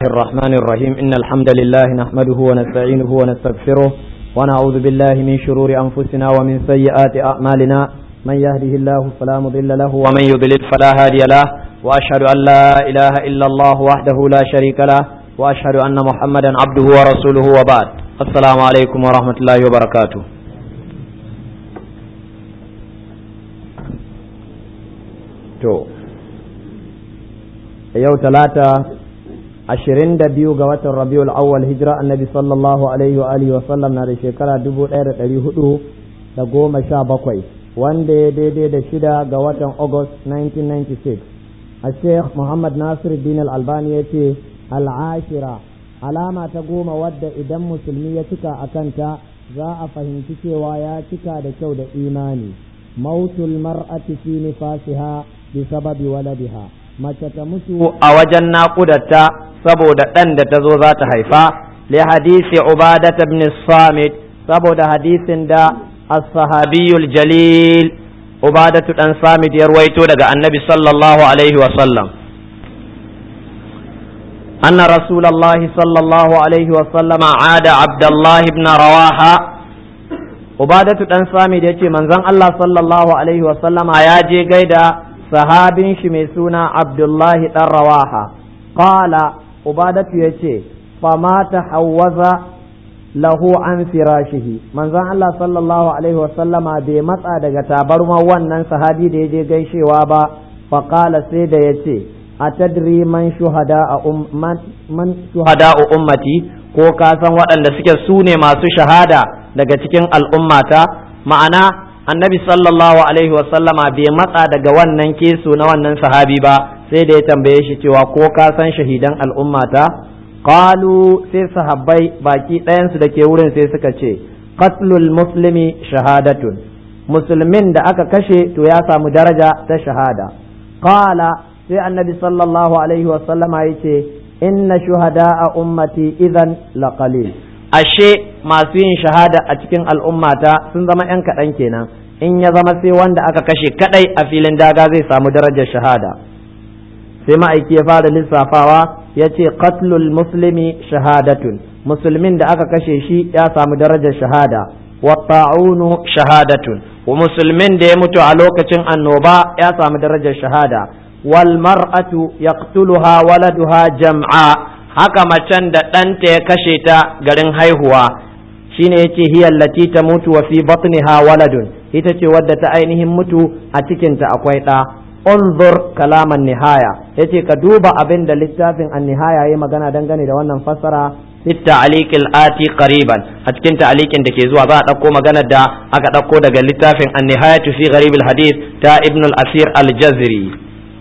الرحمن الرحيم إن الحمد لله نحمده ونستعينه ونستغفره ونعوذ بالله من شرور أنفسنا ومن سيئات أعمالنا من يهده الله فلا مضل له ومن يضلل فلا هادي له وأشهد أن لا إله إلا الله وحده لا شريك له وأشهد أن محمدا عبده ورسوله وبعد السلام عليكم ورحمة الله وبركاته to yau talata ashirin da biyu ga watan rabiul awwal hijira annabi sallallahu alaihi wa alihi wa sallam na da shekara dubu ɗaya da ɗari hudu da goma sha bakwai wanda ya daidai da shida ga watan august 1996 a sheikh muhammad nasir din albani ya ce al'ashira alama ta goma wadda idan musulmi ya cika a kanta za a fahimci cewa ya cika da kyau da imani mautul mar'ati fi nifasiha bi sababi waladiha mace ta mutu a wajen naƙudarta saboda ɗan da ta zo za ta haifa li hadisi ubadat ibn samit saboda hadisin da as-sahabiyul jalil ubadatu dan samit ya ruwaito daga annabi sallallahu alaihi wa sallam أن رسول الله صلى الله عليه وسلم عاد عبد الله بن رواحة عبادة دان سامي da yace manzon Allah sallallahu alaihi wa sallama ya je gaida sahabin shi mai suna Abdullahi dan Rawaha qala ubadatu yace fama tahawwaza lahu an firashihi manzon Allah sallallahu alaihi wa sallama bai matsa daga tabarma wannan sahabi da ya je gaishewa ba fa qala sai da yace atadri man shuhada man shuhada ummati ko ka san waɗanda suke su ne masu shahada daga cikin al'ummata ma'ana annabi sallallahu alaihi wasallama bai matsa daga wannan kesu na wannan sahabi ba sai da ya tambaye shi cewa ko ka san shahidan al'ummata qalu sai sahabbai baki ɗayansu da ke wurin sai suka ce qatlul muslimi shahadatun musulmin da aka kashe to ya samu daraja ta shahada qala sai annabi sallallahu alaihi wasallama ya ce inna shuhada a ummati idan laqalil ashe masu yin shahada a cikin al'ummata sun zama ‘yan kaɗan kenan in ya zama sai wanda aka kashe kaɗai a filin daga zai samu darajar shahada sai ma'aiki ya fara lissafawa ya ce qatlul muslimi shahadatun musulmin da aka kashe shi ya samu darajar shahada wa ta'unu shahadatun wa musulmin da ya mutu a lokacin annoba ya samu darajar shahada والمرأة يقتلها ولدها جمعا haka macen da ɗanta ya kashe ta garin haihuwa shine yace hiya allati tamutu wa fi batniha waladun ita ce wadda ta ainihin mutu a cikinta akwai ɗa unzur kalaman nihaya yace ka duba abin da littafin an-nihaya yayi magana dangane da wannan fassara fi ta'liqil ati qariban a cikin ta'liqin da ke zuwa za a ɗauko maganar da aka ɗauko daga littafin an-nihayatu fi gharibil hadith ta ibn al-asir al-jazri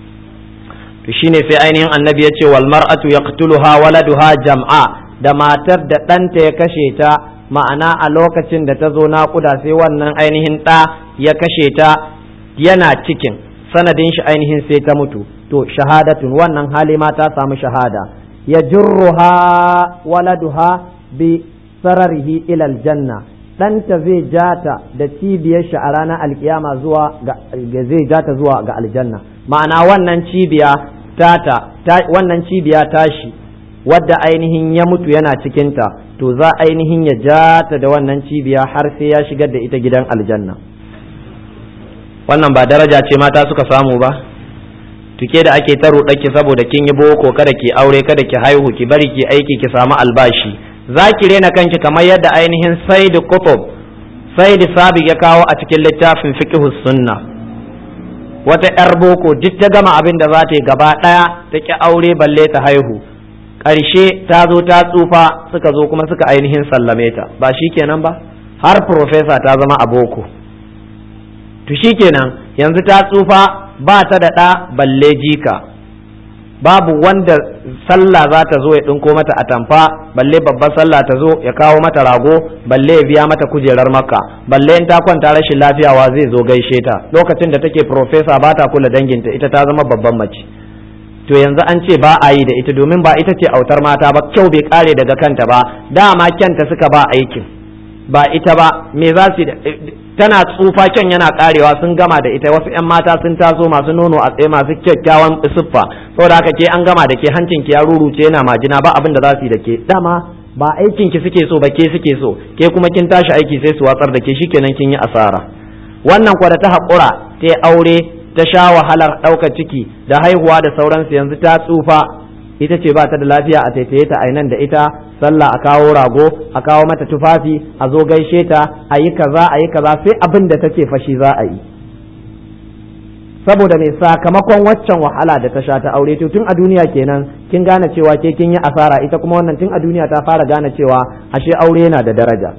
to shine sai ainihin annabi ya ce wal mar'atu yaqtuluha waladuha jam'a da matar da ɗanta ya kashe ta ma'ana a lokacin da ta zo naƙuda sai wannan ainihin ɗa ya kashe ta yana cikin sanadin shi ainihin sai ta mutu to shahadatun wannan hali ma ta samu shahada ya jurruha waladuha bi sararihi ilal janna ɗanta zai jata da cibiyar shi a ranar alkiyama zuwa ga zai jata zuwa ga aljanna ma'ana wannan cibiya tata ta, wannan cibiya tashi wadda ainihin ya mutu yana cikinta to za ainihin ya jata da wannan cibiya har sai ya shigar da ita gidan aljanna wannan ba daraja ce mata suka samu ba tuke da ake ta ki saboda kin yi boko kada ki aure kada ki haihu ki bari ki aiki ki samu albashi za ki rena kanki kamar yadda ainihin saidi kutub saidi sabi ya kawo a cikin littafin fiqhus sunna wata yar boko duk ta gama abin da za ta yi gaba ɗaya ta ki aure balle ta haihu ƙarshe ta zo ta tsufa suka zo kuma suka ainihin sallame ta ba shi kenan ba har profesa ta zama a boko to shi kenan yanzu ta tsufa ba ta da ɗa balle jika babu wanda sallah za ta zo ya ɗinko mata atamfa balle babbar sallah ta zo ya kawo mata rago balle ya biya mata kujerar makka balle in ta kwanta rashin lafiyawa zai zo gaishe ta lokacin da take profesa ba ta kula danginta ita ta zama babban mace to yanzu an ce ba a yi da ita domin ba ita ce autar mata ba kyau bai kare daga kanta ba dama kyanta suka ba aikin ba ita ba me za su tana tsufa kyan yana karewa sun gama da ita wasu yan mata sun taso masu nono a tsaye masu kyakkyawan siffa saboda haka ke an gama da ke hancin ki ya ruruce yana majina ba abin da za su yi da ke dama ba aikin ki suke so ba ke suke so ke kuma kin tashi aiki sai su watsar da ke shikenan kin yi asara wannan kwa da ta haƙura ta aure ta sha wahalar ɗaukar ciki da haihuwa da sauransu yanzu ta tsufa ita ce ba ta da lafiya a taitaye ta nan da ita sallah a kawo rago a kawo mata tufafi a zo gaishe ta a yi kaza a yi kaza sai abin da take fashi za a yi saboda mai sakamakon waccan wahala da ta sha ta aure to tun a duniya kenan kin gane cewa ke kin yi asara ita kuma wannan tun a duniya ta fara gane cewa ashe aure yana da daraja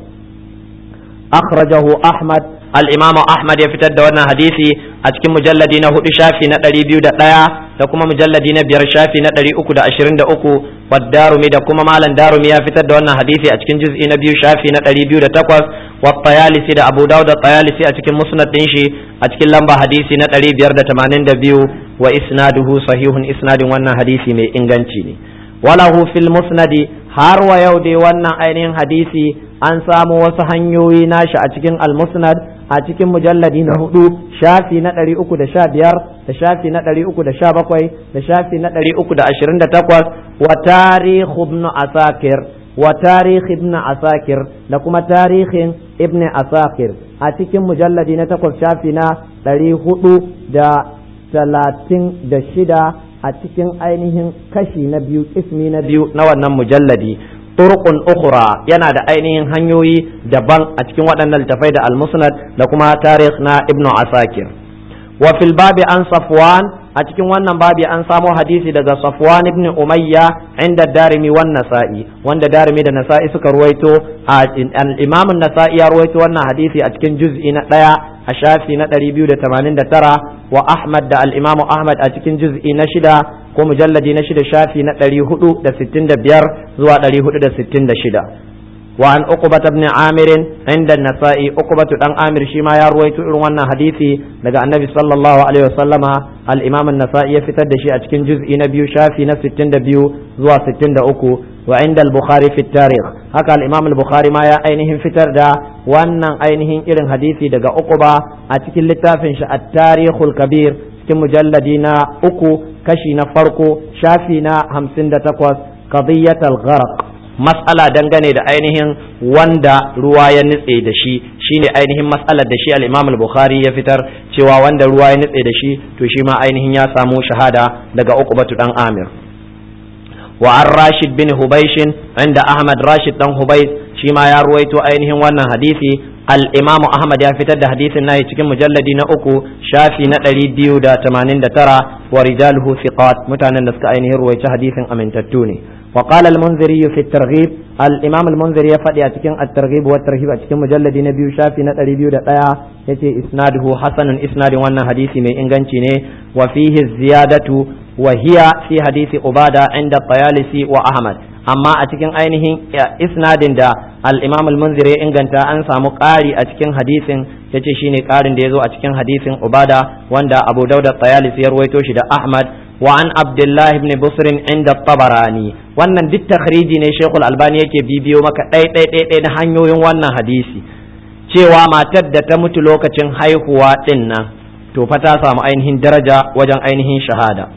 akhrajahu ahmad al-imamu ahmad ya fitar da wannan hadisi a cikin mujalladi na hudu shafi na ɗari biyu da ɗaya da kuma mujalladi na biyar shafi na ɗari uku da ashirin da uku darumi da kuma malam darumi ya fitar da wannan hadisi a cikin juz'i na biyu shafi na ɗari biyu da takwas wa tayalisi da abu dawud da tayalisi a cikin musnad ɗin shi a cikin lamba hadisi na ɗari biyar da tamanin da biyu wa isnaduhu sahihun isnadin wannan hadisi mai inganci ne walahu fil musnadi har wa yau dai wannan ainihin hadisi an samu wasu hanyoyi nashi a cikin al-musnad a cikin mujalladi na hudu shafi na ɗari uku da sha biyar da shafi na ɗari uku da sha bakwai da shafi na ɗari uku da ashirin da takwas wa tarihu ibn asakir wa tarihi ibn asakir da kuma tarihin ibn asakir a cikin mujalladi na takwas shafi na ɗari hudu da talatin da shida a cikin ainihin kashi na biyu ismi na biyu na wannan mujalladi turqun ukhra yana da ainihin hanyoyi daban a cikin waɗannan littafai da al-musnad da kuma tarikh na ibnu asakir wa fil babi an safwan a cikin wannan babi an samo hadisi daga safwan ibn umayya inda darimi wan nasa'i wanda darimi da nasa'i suka ruwaito al-imam an-nasa'i ya ruwaito wannan hadisi a cikin juz'i na ɗaya a shafi na 289 wa ahmad da al-imam ahmad a cikin juz'i na shida ko mujalladi na shida shafi na ɗari hudu da sittin da biyar zuwa ɗari hudu da sittin da shida wa an uqbata ibn amir inda nasa'i uqbatu dan amir shi ma ya ruwaito irin wannan hadisi daga annabi sallallahu alaihi wasallama al-imam an-nasa'i ya fitar da shi a cikin juz'i na biyu shafi na sittin da biyu zuwa sittin da uku wa inda al-bukhari fi tarikh haka al-imam al-bukhari ma ya ainihin fitar da wannan ainihin irin hadisi daga uquba a cikin littafin shi at-tarikhul kabir cikin mujalladi na uku kashi na farko shafi na hamsin da takwas qadiyatul gharq mas'ala dangane da ainihin wanda ruwa ya nutse da shi shine ainihin mas'alar da shi al-Imam al-Bukhari ya fitar cewa wanda ruwa ya nutse da shi to shi ma ainihin ya samu shahada daga Uqbatu dan Amir wa an Rashid bin Hubaysh inda Ahmad Rashid dan Hubaysh shi ma ya ruwaito ainihin wannan hadisi al-Imam Ahmad ya fitar da hadisin nahi cikin mujalladi na uku shafi na ɗari biyu da tamanin da tara wa rijaluhu thiqat mutanen da suka ainihin ruwaici hadisin amintattu ne وقال المنذري في الترغيب الإمام المنذري يفدي أتكين الترغيب والترهيب أتكين مجلد نبي شافي نتري بيو دقايا يتي إسناده حسن إسناد وانا حديثي من إنغانشي وفيه الزيادة وهي في حديث عبادة عند الطيالسي وأحمد amma a cikin ainihin isnadin da al-imam al-munziri ya inganta an samu ƙari a cikin hadisin yace shine ƙarin da ya zo a cikin hadisin ubada wanda abu dauda tayalisi ya ruwaito shi da ahmad wa an abdullah ibn busr inda tabarani wannan duk takhriji ne shekul albani yake bibiyo maka ɗai ɗai ɗai ɗai na hanyoyin wannan hadisi cewa matar da ta mutu lokacin haihuwa ɗin nan to fa ta samu ainihin daraja wajen ainihin shahada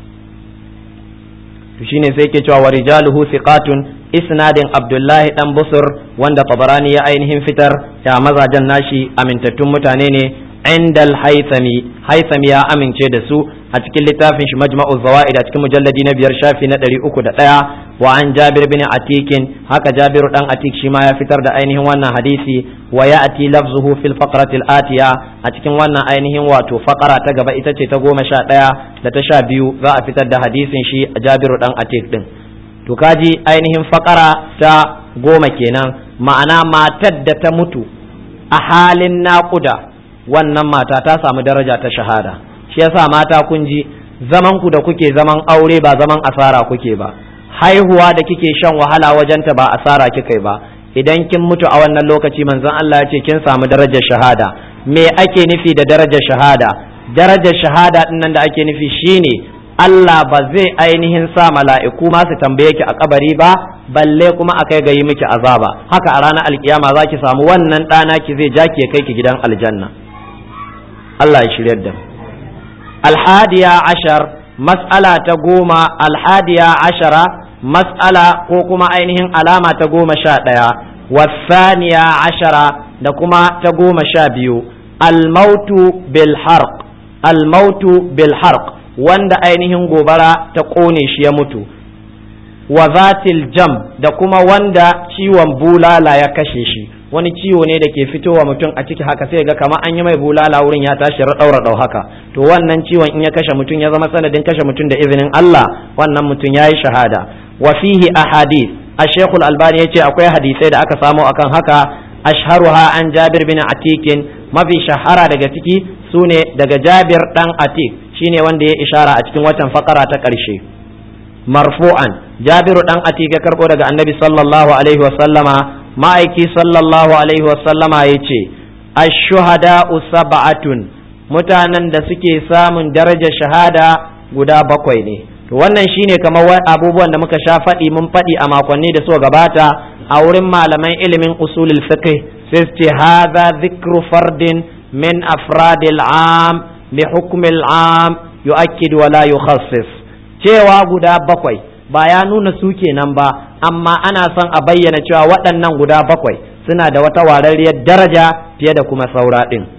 to shine sai ke cewa wa rijaluhu thiqatun isnadin abdullahi dan busur wanda tabarani ya ainihin fitar da mazajen nashi amintattun mutane ne inda al-haythami haythami ya amince da su a cikin littafin shi majma'u zawaid a cikin mujalladi na biyar shafi na ɗari uku da ɗaya wa an jabir bin atikin haka jabiru dan atik shi ma ya fitar da ainihin wannan hadisi wa ya'ti lafzuhu fil faqrati atiya a cikin wannan ainihin wato faqara ta gaba ita ce ta goma sha ɗaya da ta sha biyu za a fitar da hadisin shi a jabiru dan atik din to kaji ainihin faqara ta goma kenan ma'ana matar da ta mutu a halin naƙuda wannan mata ta samu daraja ta shahada shi yasa mata kun ji zaman ku da kuke zaman aure ba zaman asara kuke ba haihuwa da kike shan wahala wajenta ba asara kika ba idan kin mutu a wannan lokaci manzon Allah ya ce kin samu darajar shahada me ake nufi da darajar shahada darajar shahada din nan da ake nufi shine Allah ba zai ainihin sa mala'iku ma su tambaye ki a kabari ba balle kuma a kai ga yi miki azaba haka a ranar alkiyama za ki samu wannan ɗana ki zai ja ki kai ki gidan aljanna Allah ya shiryar da alhadiya ashar mas'ala ta goma alhadiya ashara mas'ala ko kuma ainihin alama ta goma sha ɗaya wasaniya ashara da kuma ta goma sha biyu almautu bil harq almautu bil harq wanda ainihin gobara ta ƙone shi ya mutu wa zatil jam da kuma wanda ciwon bulala ya kashe shi wani ciwo ne da ke fitowa mutum a ciki haka sai ga kamar an yi mai bulala wurin ya tashi raɗau raɗau haka to wannan ciwon in ya kashe mutum ya zama sanadin kashe mutum da izinin Allah wannan mutum ya yi shahada wa fihi ahadith الشيخ الألباني يجي أكوي حديثي دا أكا سامو أكن هكا أشهرها عن جابر بن عتيك ما في شهرة دقا تكي سوني دقا جابر دان عتيك شيني وندي إشارة أتكين وطن فقرة تكرشي مرفوعا جابر دان عتيك كربو دقا النبي صلى الله عليه وسلم ما أيكي صلى الله عليه وسلم يجي الشهداء سبعة mutanen da suke samun darajar shahada guda bakwai ne to wannan shine kamar abubuwan da muka sha faɗi mun faɗi a makonni da suka gabata a wurin malaman ilimin usulul fiqh sai su ce hadha dhikru fardin min afradil am bi hukmil am yu'akkid wa la yukhassis cewa guda bakwai ba ya nuna su kenan ba amma ana son a bayyana cewa waɗannan guda bakwai suna da wata wararriyar daraja fiye da kuma saura ɗin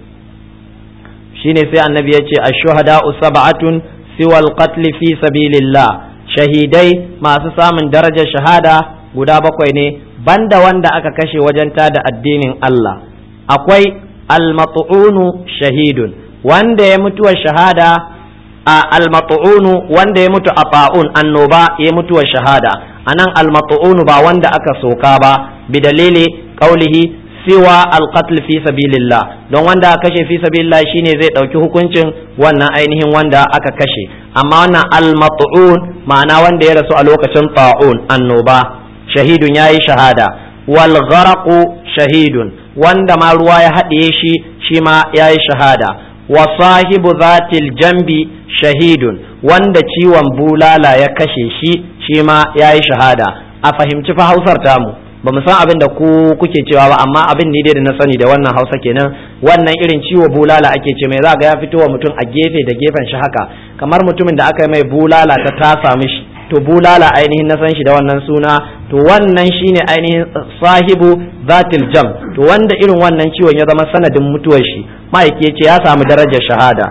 shine sai annabi ya ce ash-shuhada'u sab'atun siwal qatl fi sabilillah shahidai masu samun darajar shahada guda bakwai ne banda wanda aka kashe wajen tada addinin Allah akwai almat'unu shahidun wanda ya mutuwa shahada a almat'unu wanda ya mutu a fa'un annoba ya mutuwa shahada anan almat'unu ba wanda aka soka ba bi dalili qaulihi siwa alqatl fi sabilillah don wanda aka kashe fi sabilillah shine zai dauki hukuncin wannan ainihin wanda aka kashe amma wannan almat'un ma'ana wanda ya rasu a lokacin ta'un annoba shahidun yayi shahada wal gharaqu shahidun wanda ma ruwa ya haɗiye shi shi ma yayi shahada wa sahibu zatil jambi shahidun wanda ciwon bulala ya kashe shi shi ma yayi shahada a fahimci fa hausar tamu ba mu san abin da ku kuke cewa ba amma abin ne dai da na sani da wannan hausa kenan wannan irin ciwo bulala ake ce mai za ga ya fito wa mutum a gefe da gefen shi haka kamar mutumin da aka yi mai bulala ta tasa mishi to bulala ainihin na san shi da wannan suna to wannan shine ainihin sahibu zatil jam to wanda irin wannan ciwon ya zama sanadin mutuwar shi ma'aiki ce ya samu darajar shahada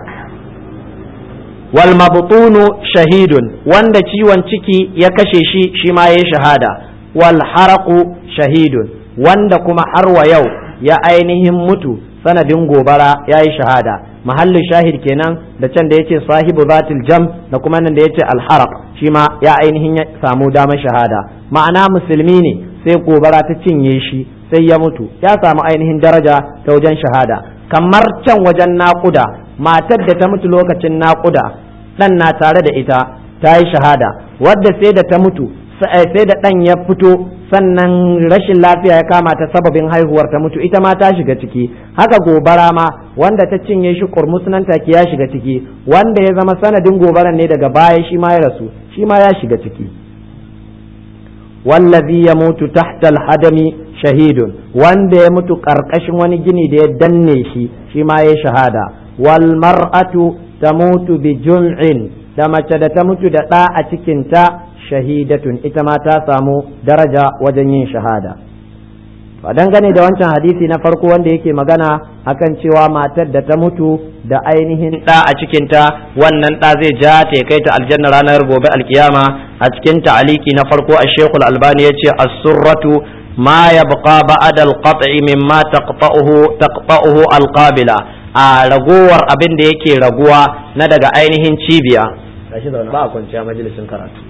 wal mabtunu shahidun wanda ciwon ciki ya kashe shi shi ma yayi shahada wal haraqu shahidun wanda kuma har wa yau ya ainihin mutu sanadin gobara ya yi shahada mahallin shahid kenan da can da yace sahibu zatil jam da kuma nan da yace alharaq shi ma ya ainihin ya samu damar shahada ma'ana musulmi ne sai gobara ta cinye shi sai ya mutu ya samu ainihin daraja ta wajen shahada kamar can wajen naƙuda matar da ta mutu lokacin naƙuda ɗan na tare da ita ta yi shahada wadda sai da ta mutu sai da ɗan ya fito sannan rashin lafiya ya kama ta sababin haihuwar ta mutu ita ma ta shiga ciki haka gobara ma wanda ta cinye shi kurmus nan take ya shiga ciki wanda ya zama sanadin gobaran ne daga baya shi ma ya rasu shi ma ya shiga ciki wallazi ya mutu tahta hadami shahidun wanda ya mutu karkashin wani gini da ya danne shi shi ma ya shahada wal mar'atu tamutu bi jun'in da mace da ta mutu da ɗa a cikinta shahidatun ita ma ta samu daraja wajen yin shahada a dangane da wancan hadisi na farko wanda yake magana akan cewa matar da ta mutu da ainihin ɗa a cikinta wannan ɗa zai ja ta kai ta aljanna ranar gobe alkiyama a cikin ta'aliki na farko a shekul albani ya ce as-surratu ma yabqa ba'da al-qat'i mimma taqta'uhu taqta'uhu al-qabila a ragowar abin da yake raguwa na daga ainihin cibiya gashi zaune ba a kwanciya majalisin karatu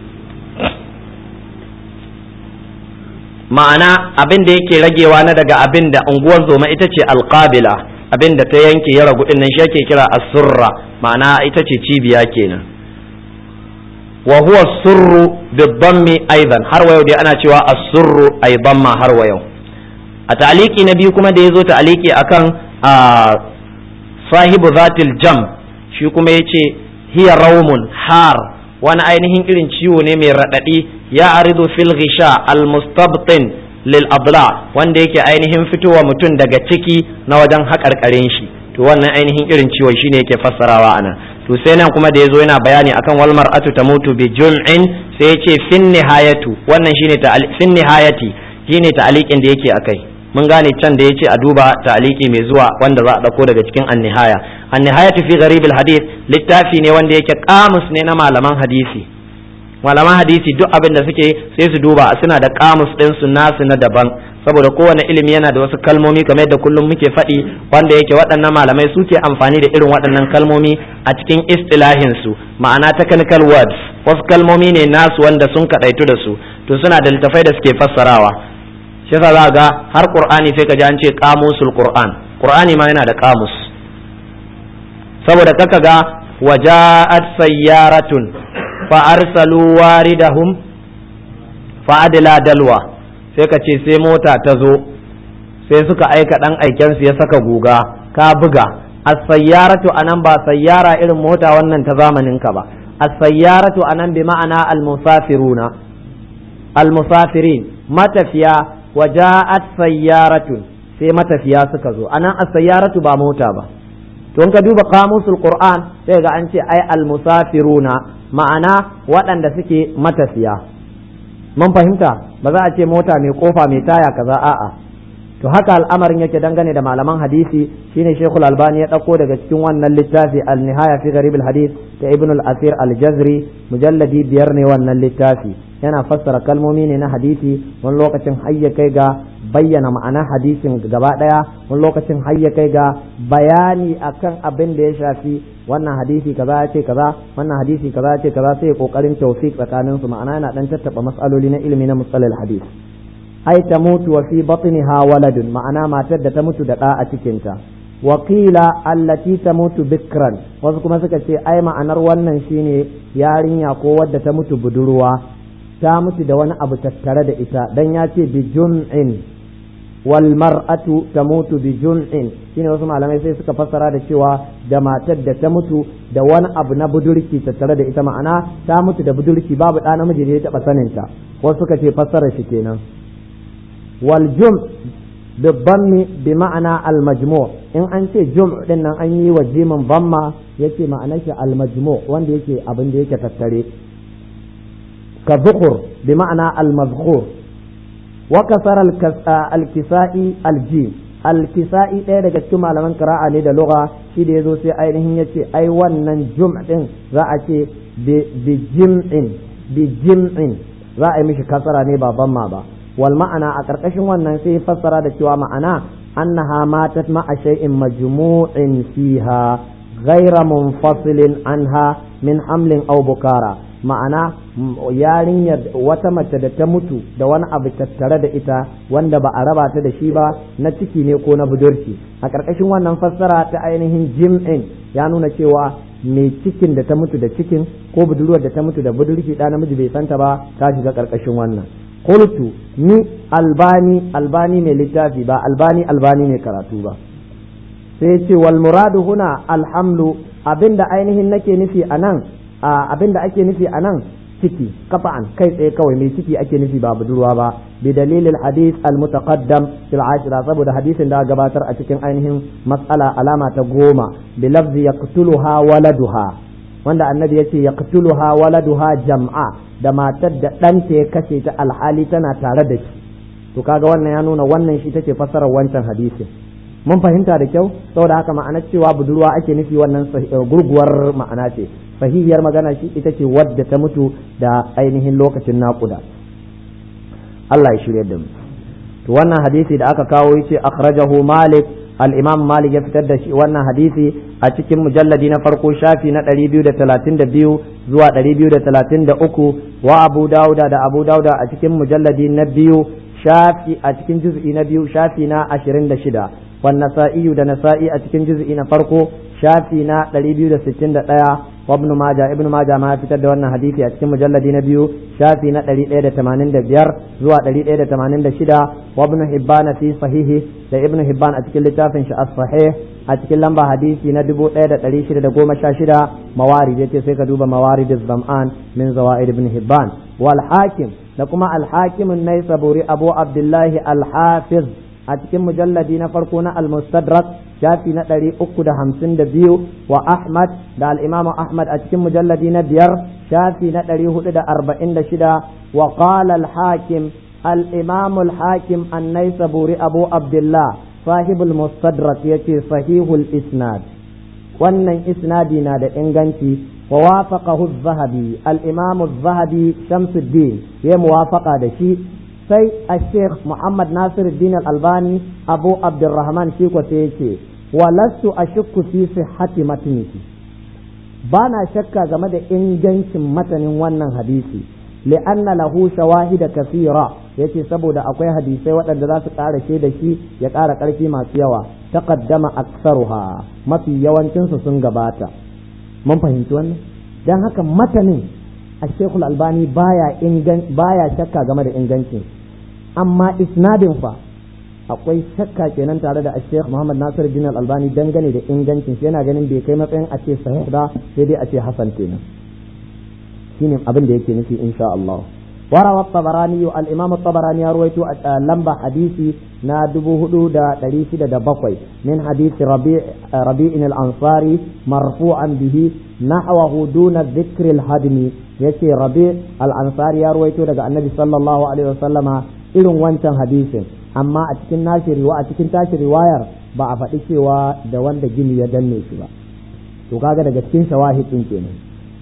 ma'ana abin da yake ragewa na daga abin da unguwar zoma ita ce alƙabila abin da ta yanke ya ragu nan shi ake kira asurra ma'ana ita ce cibiya kenan wa huwa surru bidammi aidan har wa yau dai ana cewa asurru aidan ma har wa yau a ta'aliki na biyu kuma da yazo ta'aliki akan sahibu zatil jam shi kuma yace hiya rawmun har wani ainihin irin ciwo ne mai raɗaɗi ya aridu fil ghisha al mustabtin lil adla wanda yake ainihin fitowa mutum daga ciki na wajen haƙarƙarin shi to wannan ainihin irin ciwon shine yake fassarawa anan to sai nan kuma da yazo yana bayani akan wal mar'atu tamutu bi jum'in sai ya ce fin nihayatu wannan shine ta fin nihayati shine ta'aliqin da yake akai mun gane can da yace a duba ta'aliki mai zuwa wanda za a dauko daga cikin an-nihaya an-nihayatu fi gharib al-hadith littafi ne wanda yake kamus ne na malaman hadisi malaman hadisi duk abin da suke sai su duba suna da kamus din su nasu na daban saboda kowane ilimi yana da wasu kalmomi kamar yadda kullum muke faɗi wanda yake waɗannan malamai suke amfani da irin waɗannan kalmomi a cikin istilahin su ma'ana technical words wasu kalmomi ne nasu wanda sun kaɗaitu da su to suna da littafai da suke fassarawa shi yasa za ga har qur'ani sai ka ji an ce qamusul qur'an qur'ani ma yana da qamus saboda kaka ga waja'at sayyaratun fa arsalu waridahum fa adla dalwa sai ka ce sai mota ta zo sai suka aika dan aiken su ya saka guga ka buga as-sayyaratu anan ba sayyara irin mota wannan ta zamanin ka ba as-sayyaratu anan bi ma'ana al-musafiruna al-musafirin matafiya waja'at sayyaratun sai matafiya suka zo anan as-sayyaratu ba mota ba to in ka duba qamusul qur'an sai ga an ce ai al-musafiruna ma'ana waɗanda suke matafiya mun fahimta ba za a ce mota mai kofa mai taya kaza a'a to haka al'amarin yake dangane da malaman hadisi shine Sheikhul Albani ya dauko daga cikin wannan littafi Al-Nihaya fi Gharib al-Hadith ta Ibn al-Asir al-Jazri mujalladi biyar ne wannan littafi yana fassara kalmomi ne na hadisi wani lokacin hayya kai ga bayyana ma'ana hadisin gaba daya wani lokacin hayya kai ga bayani akan abin da ya shafi wannan hadisi kaza ya ce kaza wannan hadisi kaza ya ce kaza sai ya kokarin tawfiq tsakanin su ma'ana yana dan tattaba mas'aloli na ilimi na mustalal hadis ai ta mutu wa fi batniha waladun ma'ana matar da ta mutu da ɗa a cikinta wakila allati ta mutu bikran wasu kuma suka ce ai ma'anar wannan shine yarinya ko wadda ta mutu budurwa ta mutu da wani abu tattare da ita dan ya ce bi jun'in wal mar'atu tamutu bi jun'in shine wasu malamai sai suka fassara da cewa da matar da ta mutu da wani abu na budurki tattare da ita ma'ana ta mutu da budurki babu ɗa namiji da ya taɓa saninta wasu suka ce fassara shi kenan wal jum بالضم بمعنى المجموع in an ce jum din nan an yi wa jimin bamma yace ma'anar shi almajmu wanda yake abin da yake tattare ka zukur bi ma'ana almazkur wa kasar alkisa'i aljim alkisa'i ɗaya daga cikin malaman qira'a ne da lugha shi da yazo sai ainihin yace ai wannan jum din za a ce bi jim'in bi jim'in za a yi mishi kasara ne ba bamma ba wal ma'ana a ƙarƙashin wannan sai fassara da cewa ma'ana annaha matat ma'a shay'in majmu'in fiha ghayra munfasilin anha min hamlin aw bukara ma'ana yarinyar wata mace da ta mutu da wani abu tattare da ita wanda ba a raba ta da shi ba na ciki ne ko na budurci a ƙarƙashin wannan fassara ta ainihin jim'in ya nuna cewa mai cikin da ta mutu da cikin ko budurwar da ta mutu da budurci ɗa namiji bai santa ba ta shiga ƙarƙashin wannan qultu ni albani albani mai littafi ba albani albani mai karatu ba sai ce wal muradu huna alhamlu abinda ainihin nake nufi anan abinda ake nufi anan ciki kafa'an kai tsaye kawai mai ciki ake nufi ba budurwa ba bi dalilil hadith al mutaqaddam fil ashira saboda hadisin da gabatar a cikin ainihin mas'ala alama ta goma bi lafzi yaqtuluha waladuha wanda annabi yace yaqtuluha waladuha jam'a da matar da ɗanta ya kashe ta alhali tana tare da shi to kaga wannan ya nuna wannan shi take fassarar wancan hadisin mun fahimta da kyau saboda haka ma'ana cewa budurwa ake nufi wannan gurguwar ma'ana ce sahihiyar magana shi ita ce wadda ta mutu da ainihin lokacin naƙuda Allah ya shirya da mu to wannan hadisi da aka kawo yace akhrajahu malik al-imam malik ya fitar da shi wannan hadisi a cikin mujalladi na farko shafi na 232 zuwa 233 wa abu dauda da abu dauda a cikin mujalladi na biyu shafi a cikin juz'i na biyu shafi na 26 wan nasa'i da nasa'i a cikin juz'i na farko shafi na 261 wa ibn majah ibn majah ma fitar da wannan hadisi a cikin mujalladi na biyu shafi na 185 zuwa 186 wa ibn hibban fi sahihi da ibn hibban a cikin littafin shi as-sahih a cikin lamba hadisi na 1616 mawarid yace sai ka duba mawarid az-zam'an min zawaid ibn hibban wal hakim da kuma al hakim an-naisaburi abu abdullahi al-hafiz a cikin mujalladi na farko na al-mustadrak shafi na ɗari uku da hamsin da biyu wa Ahmad da al'imamu Ahmad a cikin mujalladi na biyar shafi na ɗari hudu da arba'in da shida wa qala al-hakim al-imamu al-hakim annai saburi abu abdullah sahibul mustadrak yace sahihul isnad wannan isnadi na da inganci wa wafaqahu az-zahabi al-imamu az-zahabi shamsuddin ya muwafaqa da shi sai a sheikh muhammad nasir din albani abu abdurrahman shi ko sai yake walastu ashukku fi sihhati matnihi ba na shakka game da ingancin matanin wannan hadisi li'anna lahu shawahida kasira yace saboda akwai hadisai waɗanda za su ƙara da shi ya ƙara ƙarfi masu yawa taqaddama aktsaruha mafi yawancin su sun gabata mun fahimci wannan dan haka matanin الشيخ الألباني بايا إنجن بايا شكا game da ingancin amma isnadin fa akwai shakka kenan tare da Sheikh Muhammad Nasir Din Al-Albani dangane da ingancin shi yana ganin bai kai matsayin a ce sahih ba sai dai a ce hasan kenan shine abin da yake nufi insha Allah وروى الطبراني الإمام الطبراني رويت لمبا حديثي نا دبو هدو دا دريش دا بقوي من حديث ربيع ربيع الأنصاري مرفوعا به نحوه دون ذكر الهدم يتي ربيع الأنصاري رويت دا النبي صلى الله عليه وسلم إلن وانتن حديث أما أتكن ناشي رواية أتكن تاشي رواية ba a faɗi cewa da wanda gini ya danne shi ba to kaga daga cikin shawahid din kenan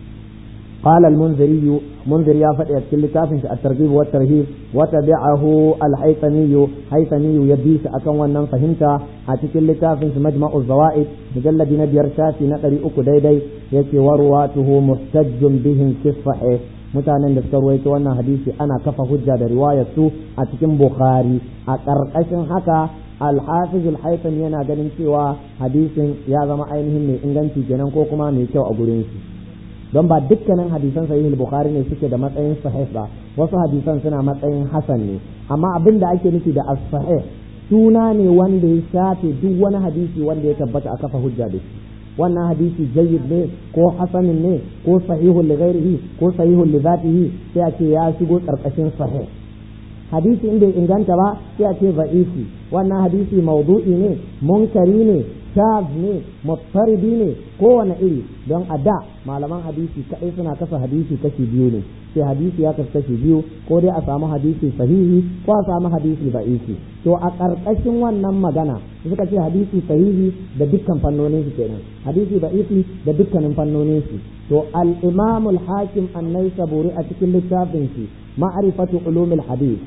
قال المنذري منذر يا فتى كلتاف الترغيب والترهيب وتبعه الحيثمي حيثمي يبيس أكون ونن فهمت أتكل لتاف مجمع الزوائد مجلد نبير شافي نقري أكو ديدي يكي ورواته محتج بهم في الصحيح mutanen da suka ruwaito wannan hadisi ana kafa hujja da riwayar su a cikin bukhari a ƙarƙashin haka alhafiz alhaifan yana ganin cewa hadisin ya zama ainihin mai inganci kenan ko kuma mai kyau a gurin shi don ba dukkanin hadisan sahih bukhari ne suke da matsayin sahih ba wasu hadisan suna matsayin hasan ne amma abin da ake nufi da as-sahih suna ne wanda ya shafe duk wani hadisi wanda ya tabbata a kafa hujja da shi wannan hadisi jayyid ne ko hasanin ne ko sahihun li ghairihi ko sahihun li zatihi sai a ce ya shigo karkashin sahih hadisi in bai inganta ba sai a ce za'ifi wannan hadisi maudu'i ne munkari ne shaz ne mutaridi ne kowane iri don a da malaman hadisi kadai suna kasa hadisi kashi biyu ne sai hadisi ya kasu kashi biyu ko dai a samu hadisi sahihi ko a samu hadisi da'ifi to a ƙarƙashin wannan magana suka ce hadisi sahihi da dukkan fannonin su kenan hadisi da'ifi da dukkanin fannonin su to al-imam al-hakim an-naisaburi a cikin littafin shi ma'rifatu ulumil hadith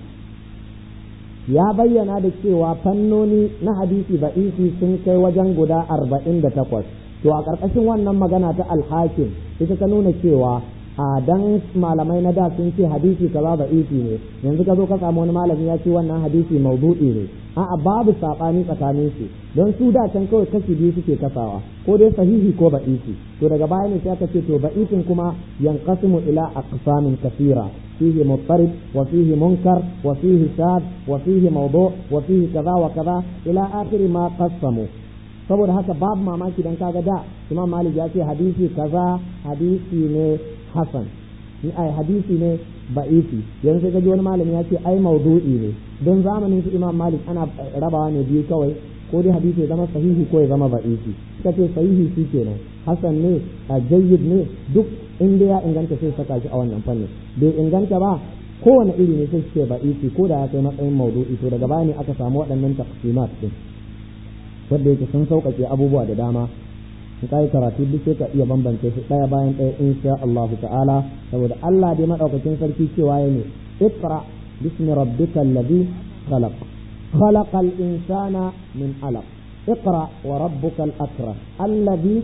ya bayyana da cewa fannoni na hadisi ba'isi sun kai wajen guda arba'in da takwas to a ƙarƙashin wannan magana ta alhakim ita ta nuna cewa a dan malamai na da sun ce hadisi kaza ba'isi ne yanzu ka zo ka samu wani malami ya ce wannan hadisi maudu'i ne a'a babu saɓani tsakanin su don su da can kawai kashi biyu suke kasawa ko dai sahihi ko ba'isi to daga baya ne sai aka ce to ba'isin kuma yanqasimu ila aqsamin kasira فيه مضطرب وفيه منكر وفيه شاذ وفيه موضوع وفيه كذا وكذا إلى آخر ما قسموا saboda haka babu mamaki dan kaga da Imam Malik ya ce hadisi kaza hadisi ne hasan ni ai hadisi ne ba'ifi yanzu ga wani malami ya ce ai maudu'i ne don zamanin su Imam Malik ana rabawa ne biyu kawai ko dai hadisi ya zama sahihi ko ya zama ba'ifi suka ce sahihi shi kenan hasan ne jayyid ne duk in dai ya inganta sai saka shi a wannan fannin bai inganta ba kowane iri ne sai ce ba isi ko da ya kai matsayin maudu'i to daga baya ne aka samu waɗannan taqsimat din wanda yake sun sauƙaƙe abubuwa da dama in kai karatu duk sai ka iya bambance su ɗaya bayan ɗaya insha Allah ta'ala saboda Allah dai madaukakin sarki cewa yana iqra bismi rabbikal ladhi khalaq khalaqal insana min alaq اقرأ وربك الأكرم الذي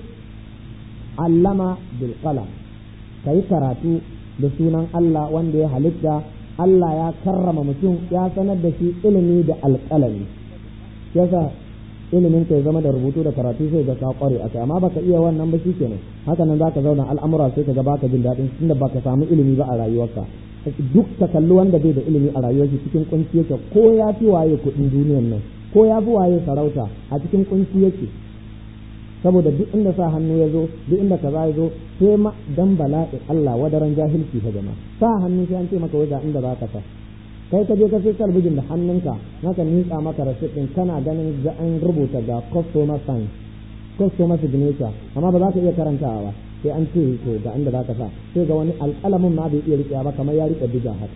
علم بالقلم ka yi karatu da sunan Allah wanda ya halitta Allah ya karrama mutum ya sanar da shi ilimi da alƙalami yasa ilimin ka ya zama da rubutu da karatu sai ga ka kware a kai amma baka iya wannan ba kenan haka nan zaka zauna al'amura sai ka ga baka jin daɗin tunda baka samu ilimi ba a rayuwarka duk ka kalli wanda bai da ilimi a rayuwar shi cikin kunci yake ko ya fi waye kuɗin duniyar nan ko ya fi waye sarauta a cikin kunci yake saboda duk inda sa hannu ya zo duk inda kaza ya zo sai ma dan bala'i Allah wadaran jahilci ta jama'a sa hannu sai an ce maka wajen inda za ka sa kai ka je ka sai talbijin da hannunka naka nitsa maka rasit din kana ganin ga an rubuta ga customer sign customer signature amma ba za ka iya karantawa ba sai an ce to ga inda za ka sa sai ga wani alƙalamin ma bai iya riƙewa ba kamar ya riƙe diga haka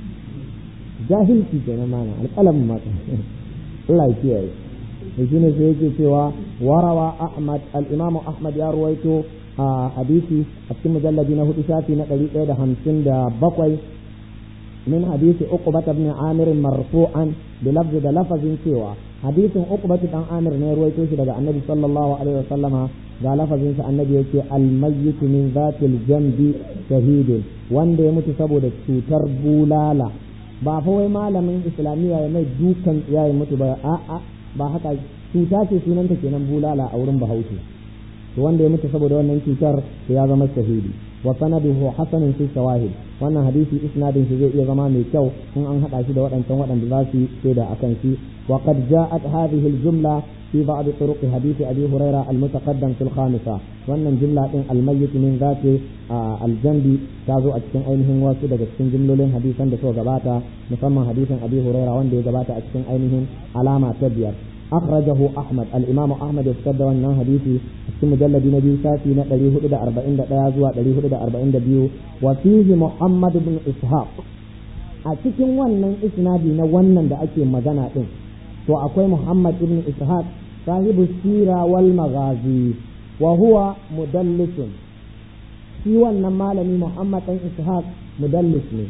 jahilci kenan mana alƙalamin ma Allah ya kiyaye to shine sai yake cewa warawa Ahmad al-Imam Ahmad ya ruwaito a hadisi a cikin mujalladi na hudu shafi na ɗari ɗaya da hamsin da bakwai min hadisi uqbata ibn Amir marfu'an bi lafzi da lafazin cewa hadisin uqbata dan Amir ne ruwaito shi daga Annabi sallallahu alaihi wasallama ga lafazin sa Annabi yake al-mayyit min zatil jambi shahidun wanda ya mutu saboda cutar bulala ba fa wai malamin islamiyya ya mai dukan ya mutu ba a'a ba haka cuta ce sunanta kenan bulala a wurin bahaushe to wanda ya mutu saboda wannan cutar to ya zama shahidi wa sanaduhu hasanun fi shawahid wannan hadisi isnadin shi zai iya zama mai kyau in an hada shi da waɗancan waɗanda za su shaida akan shi wa qad ja'at hadhihi al-jumla fi ba'd turuq hadith abi huraira al-mutaqaddam fil khamisa wannan jumla din al-mayyit min zati al-jambi ta zo a cikin ainihin wasu daga cikin jumlolin hadisan da suka gabata musamman hadisin abi huraira wanda ya gabata a cikin ainihin alama ta biyar أخرجه أحمد الإمام أحمد يفتد wannan hadisi في مجلد نبي ساتي نقري هدى أربعين دقيقة نقري هدى أربعين دبيو وفيه محمد بن إسحاق أتكين wannan isnadi na wannan da ake magana din to akwai Muhammad ibn Ishaq sahibu sira wal maghazi wa huwa mudallisun shi wannan malami Muhammad ɗan Ishaq mudallis ne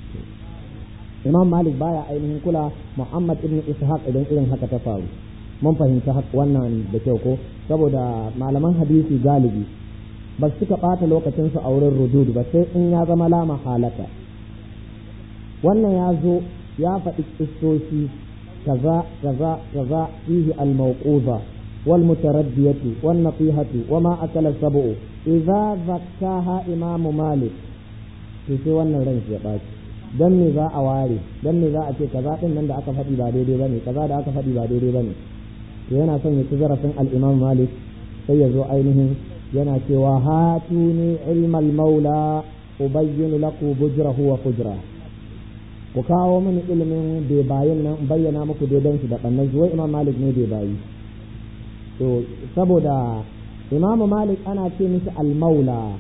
Imam Malik baya ainihin kula Muhammad ibn Ishaq idan irin haka ta faru mun fahimci wannan da kyau ko saboda malaman hadisi galibi ba su suka ɓata lokacinsu a wurin rudud ba sai in ya zama lama halata wannan ya zo ya faɗi kistoshi kaza kaza kaza fihi al-mawquza wal mutaraddiyatu wan nasihatu wa ma akala sab'u idza zakkaha imamu malik to sai wannan ran ya ɓaci dan me za a ware dan me za a ce kaza din nan da aka faɗi ba daidai bane kaza da aka faɗi ba daidai bane to yana son ya ci zarafin al-imam malik sai ya zo ainihin yana cewa hatuni ilmal maula ubayyinu laku bujrahu wa fujra ku kawo mini ilimin bai bayin nan bayyana muku daidan shi da bannan shi wai imam malik ne bai bayi to saboda imam malik ana ce mishi al-maula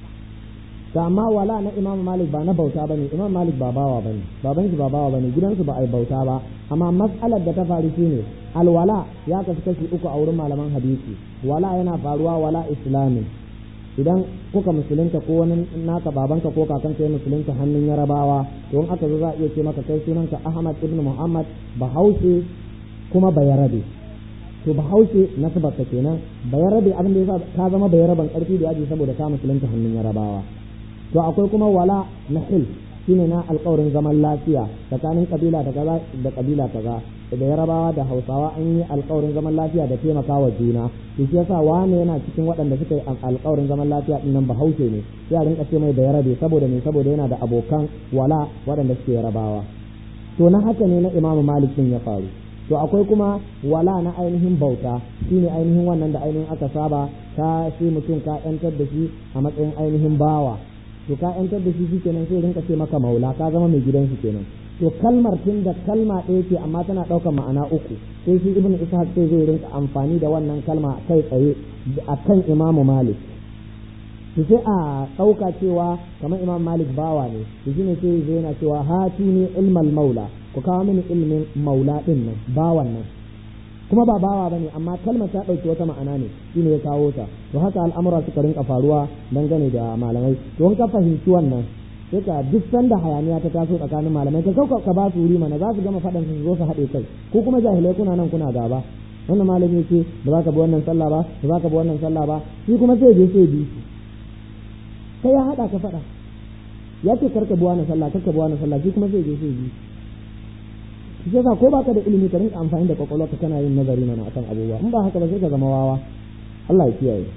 amma wala na imam malik ba na bauta bane imam malik ba bawa bane baban shi ba bawa bane gidansu ba ai bauta ba amma mas'alar da ta faru shine alwala ya kasu kashi uku a wurin malaman hadisi wala yana faruwa wala islamin idan kuka musulunta ko wani naka babanka ko kakanka ya musulunta hannun yarabawa to in aka zo za a iya ce maka kai sunanka ahmad ibn muhammad bahaushe kuma bayarabe to bahaushe nasabarka kenan bayarabe abin da yasa ka zama bayaraban karfi da yaji saboda ka musulunta hannun yarabawa to akwai kuma wala na hil shine na alƙawarin zaman lafiya tsakanin kabila da kaza da kabila kaza da yarabawa da hausawa an yi alƙawarin zaman lafiya da taimakawa juna to shi yasa wane yana cikin waɗanda suka yi alƙawarin zaman lafiya din nan bahaushe ne sai a rinka ce mai da yarabe saboda me saboda yana da abokan wala waɗanda suke yarabawa to na haka ne na imamu malik din ya faru to akwai kuma wala na ainihin bauta shine ainihin wannan da ainihin aka saba ka shi mutum ka yantar da shi a matsayin ainihin bawa to ka yantar da shi kenan sai rinka ce maka maula ka zama mai gidan shi kenan to kalmar tun da kalma ɗaya ce amma tana ɗaukar ma'ana uku sai shi ibnu ishaq sai zai rinka amfani da wannan kalma kai tsaye akan imamu malik to sai a ɗauka cewa kamar imam malik bawa ne to shine sai zai yana cewa hati ne ilmal maula ku kawo mini ilmin maula ɗin nan bawan nan kuma ba bawa ba ne amma kalmar ta ɗauki wata ma'ana ne shine ya kawo ta to haka al'amura suka rinka faruwa dangane da malamai to in ka fahimci wannan sai ka duk sanda hayaniya ta taso tsakanin malamai ka kauka ka ba su wuri mana za su gama faɗan su zo su haɗe kai ko kuma jahilai kuna nan kuna gaba wannan malami ce ba za ka bi wannan sallah ba ba za ka bi wannan sallah ba shi kuma sai je sai bi sai ya haɗa ka faɗa ya ce karka bi wannan sallah karka bi wannan sallah shi kuma sai je sai bi shi yasa ko baka da ilimi ka rinka amfani da kwakwalwa ka kana yin nazari mana akan abubuwa in ba haka ba sai ka zama wawa Allah ya kiyaye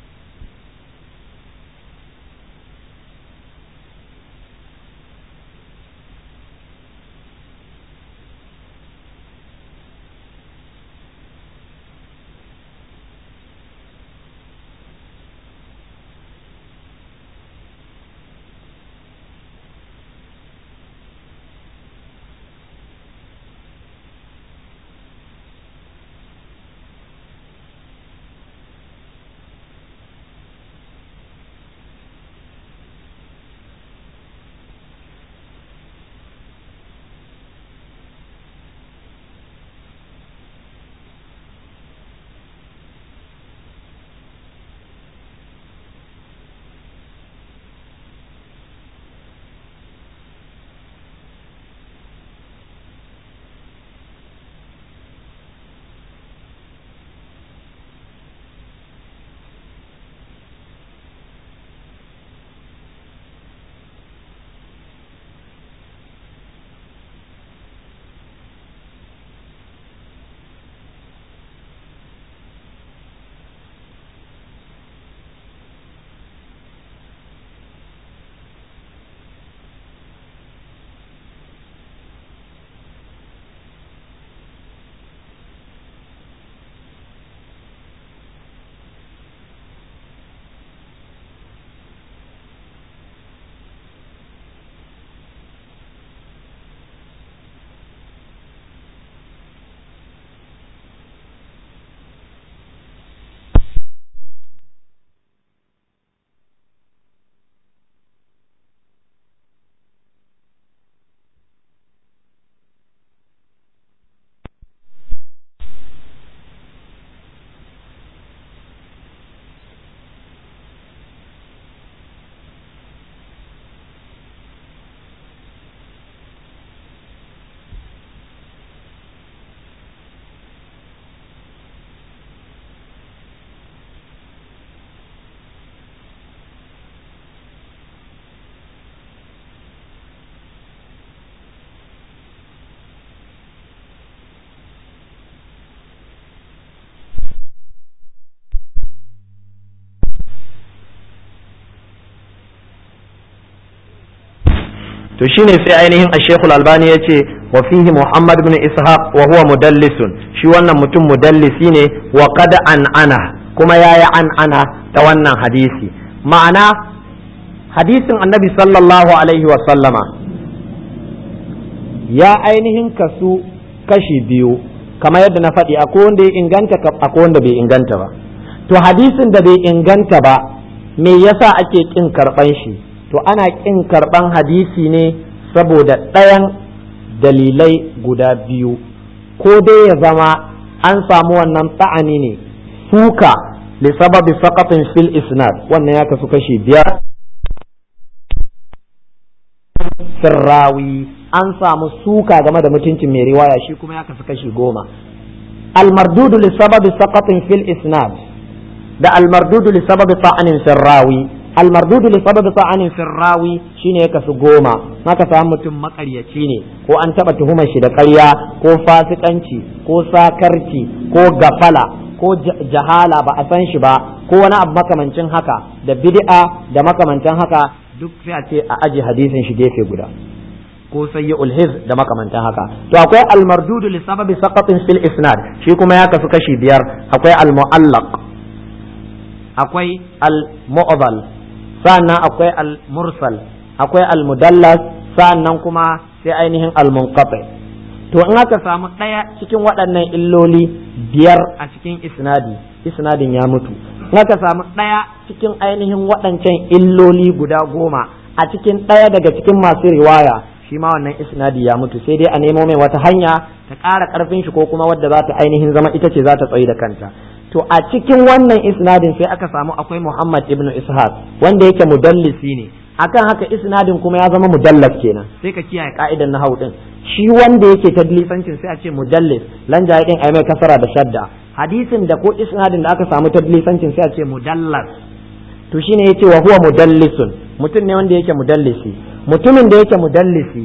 to shine sai ainihin Sheikh Al-Albani yace wa fihi Muhammad ibn Ishaq wa huwa mudallisun shi wannan mutum mudallisi ne wa qad an ana kuma yayi an ana ta wannan hadisi ma'ana hadisin Annabi sallallahu alaihi wa sallama ya ainihin kasu kashi biyu kamar yadda na faɗi akwai wanda ya inganta akwai wanda bai inganta ba to hadisin da bai inganta ba me yasa ake kin karɓan shi to ana ƙin karɓan hadisi ne saboda ɗayan dalilai guda biyu ko dai ya zama an samu wannan ta'ani ne suka li sababi saqatin fil isnad wannan ya kasu kashi biyar sirrawi an samu suka game da mutuncin mai riwaya shi kuma ya kasu kashi goma almardudu li sababi saqatin fil isnad da almardudu li sababi ta'anin sirrawi almardudu li sababi ta'anin firrawi shine ya kasu goma maka samu mutum makaryaci ne ko an taba tuhumar shi da ƙarya ko fasikanci ko sakarci ko gafala ko jahala ba a san shi ba ko wani abu makamancin haka da bid'a da makamancin haka duk sai a ce a aji hadisin shi gefe guda ko sayyi ulhiz da makamantan haka to akwai almardudu li sababi saqatin fil isnad shi kuma ya kasu kashi biyar akwai almu'allaq akwai al-mu'dhal sa'annan akwai al-mursal akwai al-mudallas sa'annan kuma sai ainihin al-munqati to in aka samu ɗaya cikin waɗannan illoli biyar a cikin isnadi isnadin ya mutu in aka samu ɗaya cikin ainihin waɗancan illoli guda goma a cikin ɗaya daga cikin masu riwaya shi ma wannan isnadi ya mutu sai dai a nemo mai wata hanya ta ƙara ƙarfin shi ko kuma wadda za ta ainihin zama ita ce za ta tsayi da kanta to a cikin wannan isnadin sai aka samu akwai Muhammad ibn Ishaq wanda yake mudallisi ne akan haka isnadin kuma ya zama mudallas kenan sai ka kiyaye ka'idan nahwu din shi wanda yake tadlisancin sai a ce mudallis lan jaye din ai mai kasara da shadda hadisin da ko isnadin da aka samu tadlisancin sai a ce mudallas to shine yace wa huwa mudallisun mutum ne wanda yake mudallisi mutumin da yake mudallisi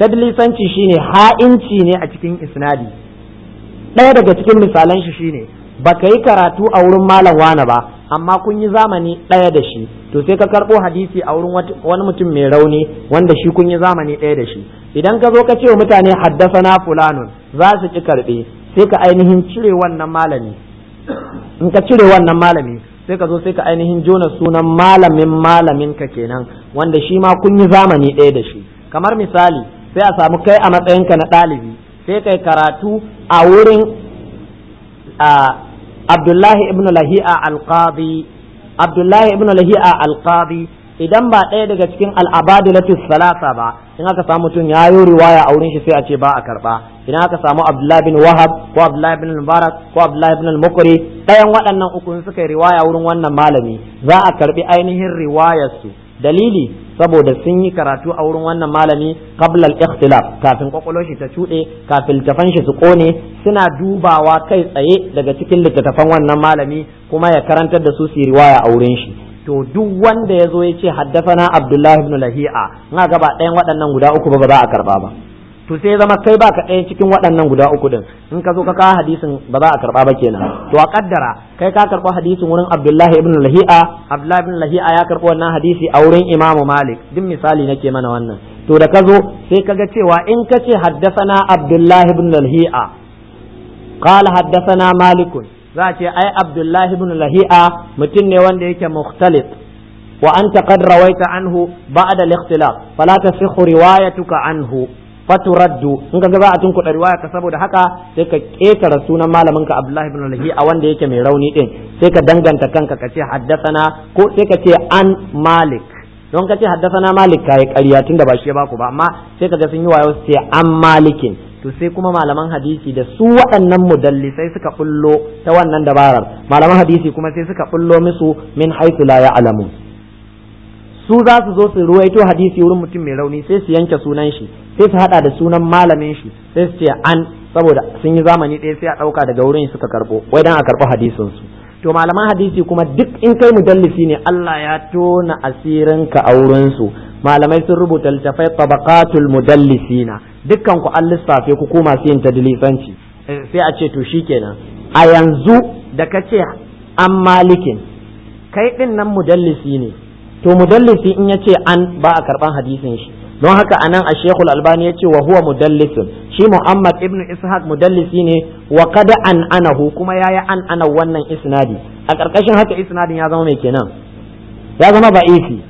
tadlisanci shine ha'inci ne a cikin isnadi ɗaya daga cikin misalan shi shine baka yi karatu a wurin malam wane ba amma kun yi zamani ɗaya da shi to sai ka karɓo hadisi a wurin wani mutum mai rauni wanda shi kun yi zamani ɗaya da shi idan ka zo ka ce wa mutane haddasana fulanun za su ki karɓe sai ka ainihin cire wannan malami in ka cire wannan malami sai ka zo sai ka ainihin jona sunan malamin malamin ka kenan wanda shi ma kun yi zamani ɗaya da shi kamar misali sai a samu kai a matsayinka na ɗalibi sai kai karatu a wurin Abdullahi ibn Lahi'a al-Qadi Abdullahi ibn Lahi'a al-Qadi idan ba ɗaya daga cikin al'abadilatu salasa ba in aka samu mutum ya yi riwaya a wurin shi sai a ce ba a karba idan aka samu Abdullahi bin Wahab ko Abdullahi bin Mubarak ko Abdullahi bin al-Mukri ɗayan waɗannan uku suka yi riwaya wurin wannan malami za a karbi ainihin riwayarsu dalili saboda sun yi karatu a wurin wannan malami qabla al-ikhtilaf kafin kwakwalwar shi ta cuɗe kafin littafan shi su kone suna dubawa kai tsaye daga cikin littattafan wannan malami kuma ya karantar da su su riwaya a wurin shi to duk wanda ya zo ya ce haddafana abdullahi ibn lahi'a na gaba ɗayan waɗannan guda uku ba ba za a karba ba to sai zama kai baka ɗaya cikin waɗannan guda uku din in ka zo ka kawo hadisin ba za a karba ba kenan to a kaddara kai ka karɓi hadisin wurin abdullahi ibn lahi'a abdullahi ibn lahi'a ya karɓi wannan hadisi a wurin imamu malik duk misali nake mana wannan to da ka zo sai ka ga cewa in ka ce haddasana abdullahi ibn lahi'a qala haddasana malikun za a ce ai abdullahi ibn lahi'a mutum ne wanda yake mukhtalif wa anta qad rawaita anhu ba'da al-ikhtilaf fala tasihhu riwayatuka anhu faturaddu in ka za a tunkuɗa riwaya ka saboda haka sai ka ƙetara sunan malamin ka abdullahi ibn lahi'a wanda yake mai rauni din sai ka danganta kanka ka ce haddasana ko sai ka ce an malik don ka ce haddasana malik kai ƙarya tunda ba shi ya baku ba amma sai ka ga sun yi wayo su ce an malikin to sai kuma malaman hadisi da su waɗannan mudallisai suka bullo ta wannan dabarar malaman hadisi kuma sai suka bullo musu min haythu la ya'lamu su za su zo su ruwaito hadisi wurin mutum mai rauni sai su yanke sunan shi sai su hada da sunan malamin shi sai su ce an saboda sun yi zamani ɗaya sai a ɗauka daga wurin suka karɓo wai dan a karɓo hadisin su to malaman hadisi kuma duk in kai mudallisi ne Allah ya tona asirinka a wurin su malamai sun rubuta littafai tabaqatul mudallisina dukkan ku an lissafe ku ko masu yin tadlisanci sai a ce to shikenan a yanzu da ka ce an malikin kai din nan mudallisi ne to mudallisi in ya ce an ba a karban hadisin shi don haka anan a shekul albani ya ce wa huwa mudallisun shi muhammad ibn ishaq mudallisi ne wa kada an anahu kuma ya yi an ana wannan isnadi a ƙarƙashin haka isnadin ya zama mai kenan ya zama ba'ifi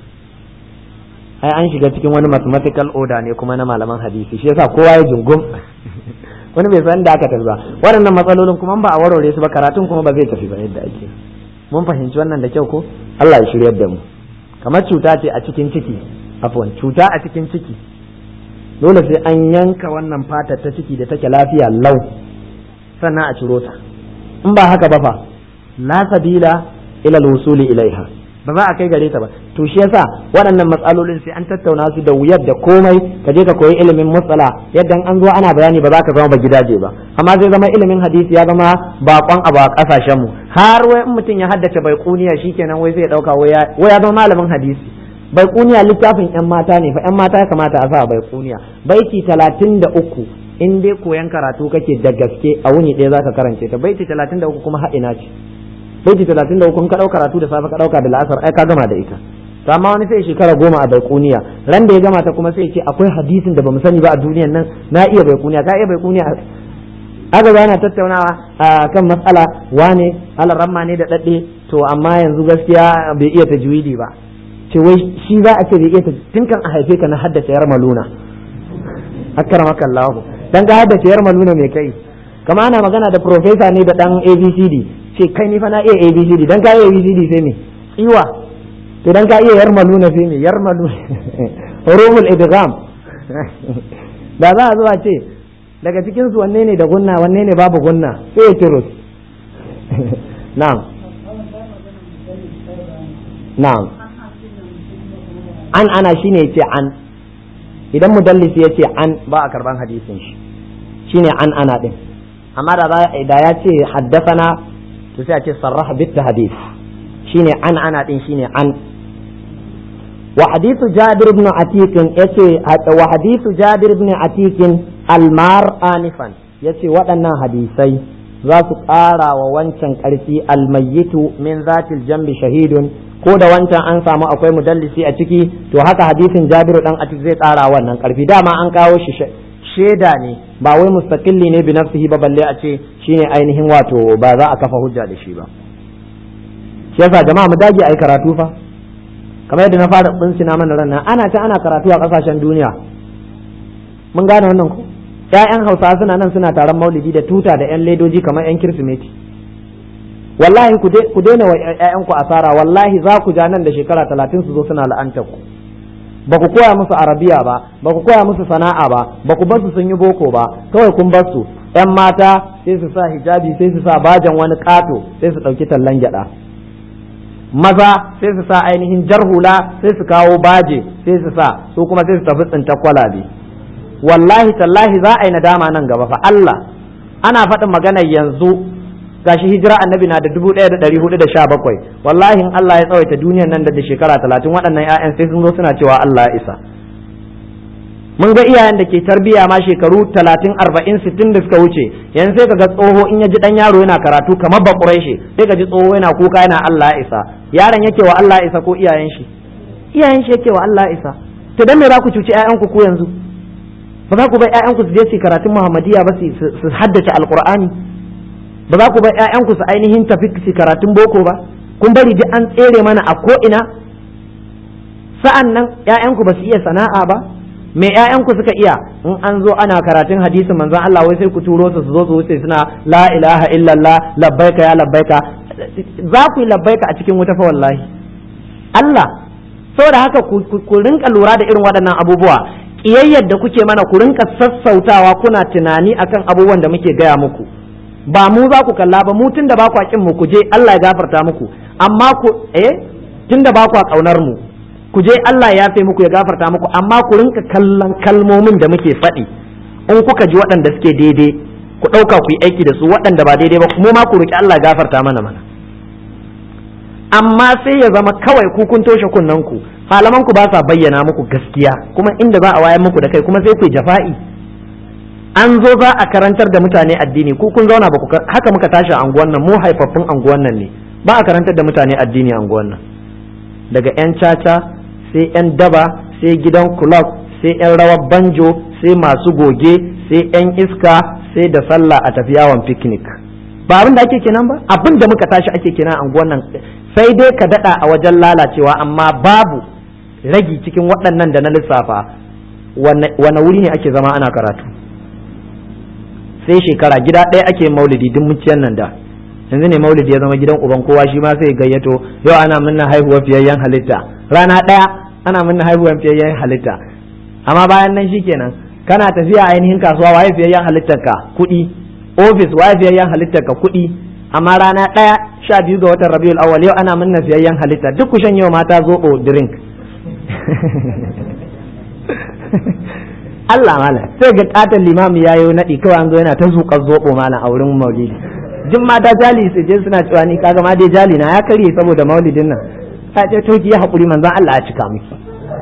ai an shiga cikin wani mathematical order ne kuma na malaman hadisi shi yasa kowa ya jungum wani bai san da aka tafi ba waɗannan matsalolin kuma ba a warware su ba karatun kuma ba zai tafi ba yadda ake mun fahimci wannan da kyau ko Allah ya shiryar da mu kamar cuta ce a cikin ciki afwan cuta a cikin ciki dole sai an yanka wannan fatar ta ciki da take lafiya lau sannan a ciro ta in ba haka ba fa la sabila ila al-wusuli ilaiha ba za a kai gare ta ba to shi yasa waɗannan matsalolin sai an tattauna su da wuyar da komai ka je ka koyi ilimin matsala yadda an zo ana bayani ba za ka zama ba gidaje ba amma zai zama ilimin hadisi ya zama bakon abu a kasashen mu har wai in mutum ya haddace bai kuniya shikenan wai zai dauka wai ya zama malamin hadisi bai kuniya littafin yan mata ne fa yan mata ya kamata a sa bai kuniya baiti talatin da uku in dai koyan karatu kake da gaske a wuni ɗaya zaka karance ta baiti talatin da uku kuma haɗina ce baiti talatin da uku ka ɗauka karatu da safe ka ɗauka da la'asar ai ka gama da ita to amma wani sai shekara goma a baikuniya ran da ya gama ta kuma sai ce akwai hadisin da bamu sani ba a duniyan nan na iya baikuniya ka iya baikuniya aka yana tattaunawa a kan matsala wane alaramma ne da daɗe to amma yanzu gaskiya bai iya tajwidi ba ce wai shi za a ce bai iya tun kan a haife ka na haddace yar maluna akramaka Allah dan ka haddace yar maluna mai kai kama ana magana da profesa ne da dan ABCD ce kai ni fa na iya ABCD dan ka iya ABCD sai me iwa to dan ka iya yar maluna sai me yar maluna rumul idgham da za a zo a ce daga cikin su wanne ne da gunna wanne ne babu gunna sai ya kirus na'am na'am an ana shine yace an idan mudallisi yace an ba a karban hadisin shi shine an ana din amma da da ya ce haddasana to sai a ce sarraha bit hadith shine an ana din shine an wa hadithu jabir ibn atiq yace wa hadithu jabir ibn atiq almar anifan yace waɗannan hadisai za su ƙara wa wancan ƙarfi almayyitu min zatil jambi shahidun ko da wancan an samu akwai mudallisi a ciki to haka hadisin jabiru dan atiq zai ƙara wannan ƙarfi dama an kawo shi shaida ne ba wai mustaqilli ne bi nafsihi ba balle a ce shine ainihin wato ba za a kafa hujja da shi ba shi yasa jama'a mu dage ai karatu fa kamar yadda na fara bincina mana ran nan ana ta ana karatu a kasashen duniya mun gane wannan ko ƴaƴan Hausawa suna nan suna taron Maulidi da tuta da ƴan ledoji kamar ƴan Kirsimeti wallahi ku daina wa ƴaƴan ku asara wallahi za ku ja nan da shekara talatin su zo suna la'antar ku ba ku koya musu arabiya ba ba ku koya musu sana'a ba ba ku basu sun yi boko ba kawai kun basu ƴan mata sai su sa hijabi sai su sa bajan wani ƙato sai su ɗauki tallan gyaɗa maza sai su sa ainihin jarhula sai su kawo baje sai su sa su kuma sai su tafi tsinta kwalabe wallahi tallahi za a yi nadama nan gaba fa Allah ana faɗin maganar yanzu gashi hijira annabi na da dubu ɗaya da ɗari hudu da sha bakwai wallahi in Allah ya tsawaita duniyar nan da shekara talatin waɗannan 'ya'yan sai sun zo suna cewa Allah ya isa mun ga iyayen da ke tarbiya ma shekaru talatin arba'in sittin da suka wuce yanzu sai kaga tsoho in ya ji ɗan yaro yana karatu kamar ba shi sai ka ji tsoho yana kuka yana Allah ya isa yaron yake wa Allah ya isa ko iyayen shi iyayen shi yake wa Allah ya isa to dan me za ku cuci 'ya'yanku ku yanzu ba za ku bar 'ya'yanku su je su karatun Muhammadiyya ba su haddace alqur'ani ba za ku bar ƴaƴanku su ainihin tafi su karatun boko ba kun bari duk an tsere mana a ko ina sa'an nan ƴaƴanku ba su iya sana'a ba me ƴaƴanku suka iya in an zo ana karatun hadisin manzon Allah wai sai ku turo su su zo su wuce suna la ilaha illallah labbaika ya labbaika za ku yi labbaika a cikin wuta fa wallahi Allah saboda haka ku rinka lura da irin waɗannan abubuwa ƙiyayyar da kuke mana ku rinka sassautawa kuna tunani akan abubuwan da muke gaya muku ba mu za ku kalla ba mu tun da ba ku kin mu ku je Allah ya gafarta muku amma ku eh tun da ba ku kaunar mu ku je Allah ya yafe muku ya gafarta muku amma ku rinka kallon kalmomin da muke faɗi in kuka ji waɗanda suke daidai ku ɗauka ku yi aiki da su waɗanda ba daidai ba mu ma ku roki Allah ya gafarta mana mana amma sai ya zama kawai ku kun toshe kunnen ku malaman ku ba sa bayyana muku gaskiya kuma inda za a wayar muku da kai kuma sai ku jafa'i an zo za a karantar da mutane addini ku kun zauna ba ku haka muka tashi a anguwan nan mu haifaffun anguwan nan ne ba a karantar da mutane addini a anguwan nan daga yan caca sai yan daba sai gidan club sai yan rawar banjo sai masu goge sai yan iska sai da sallah a tafi yawon picnic ba abin da ake kenan ba abin da muka tashi ake kenan a anguwan nan sai dai ka dada a wajen lalacewa amma babu ragi cikin waɗannan da na lissafa wane wuri ne ake zama ana karatu sai shekara gida ɗaya ake maulidi duk muciyan nan da yanzu ne maulidi ya zama gidan uban kowa shi ma sai gayyato yau ana minna haihuwar fiyayyen halitta rana ɗaya ana minna haihuwar fiyayyen halitta amma bayan nan shikenan kana tafiya ainihin kasuwa waye fiyayyen halittar ka kuɗi ofis waye fiyayyen halittar ka kuɗi amma rana ɗaya sha biyu ga watan rabiul awwal yau ana minna fiyayyen halitta duk ku shan yau mata zoɓo drink Allah mala sai ga katon limami ya yi naɗi kawai an zo yana ta zuƙar zoɓo mala a wurin maulidi jin mata jali su je suna cewa ni kaga ma dai jali na ya karye saboda maulidin nan ta ce to ki haƙuri manzon Allah ya cika miki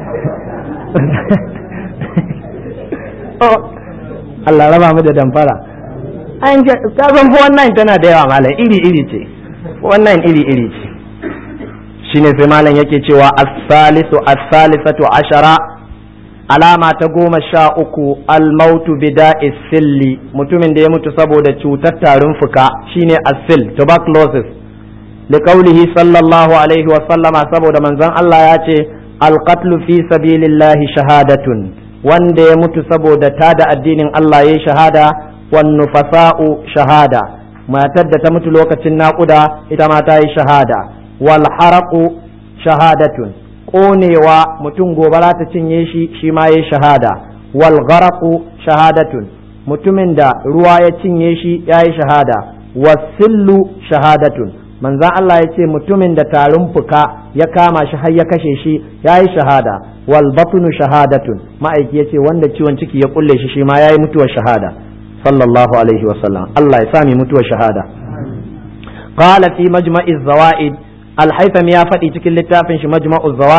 Allah raba mu da damfara an ka san fa wannan tana da yawa malam iri iri ce wannan iri iri ce shine sai malam yake cewa as-salisu as-salisatu ashara alama ta goma sha uku almautu bida silli mutumin da ya mutu saboda cutar tarin fuka shine asil tuberculosis liqaulihi sallallahu alaihi wa sallama saboda manzon Allah ya ce alqatlu fi sabilillahi shahadatun wanda ya mutu saboda tada addinin Allah yayi shahada wan nufasa'u shahada matar da ta mutu lokacin naƙuda ita ma ta yi shahada wal haraqu shahadatun ƙonewa mutum gobara ta cinye shi shi ma ya shahada wal gharaqu shahadatun mutumin da ruwa ya cinye shi ya yi shahada wasillu shahadatun manzan Allah ya ce mutumin da tarin fuka ya kama shi har ya kashe shi ya yi shahada wal batnu shahadatun ma'aiki ya ce wanda ciwon ciki ya kulle shi shi ma ya yi mutuwar shahada sallallahu alaihi wasallam Allah ya sami mutuwar shahada qala fi majma'iz zawaid الحيثم يا فتي cikin littafin shi majma'u zawaid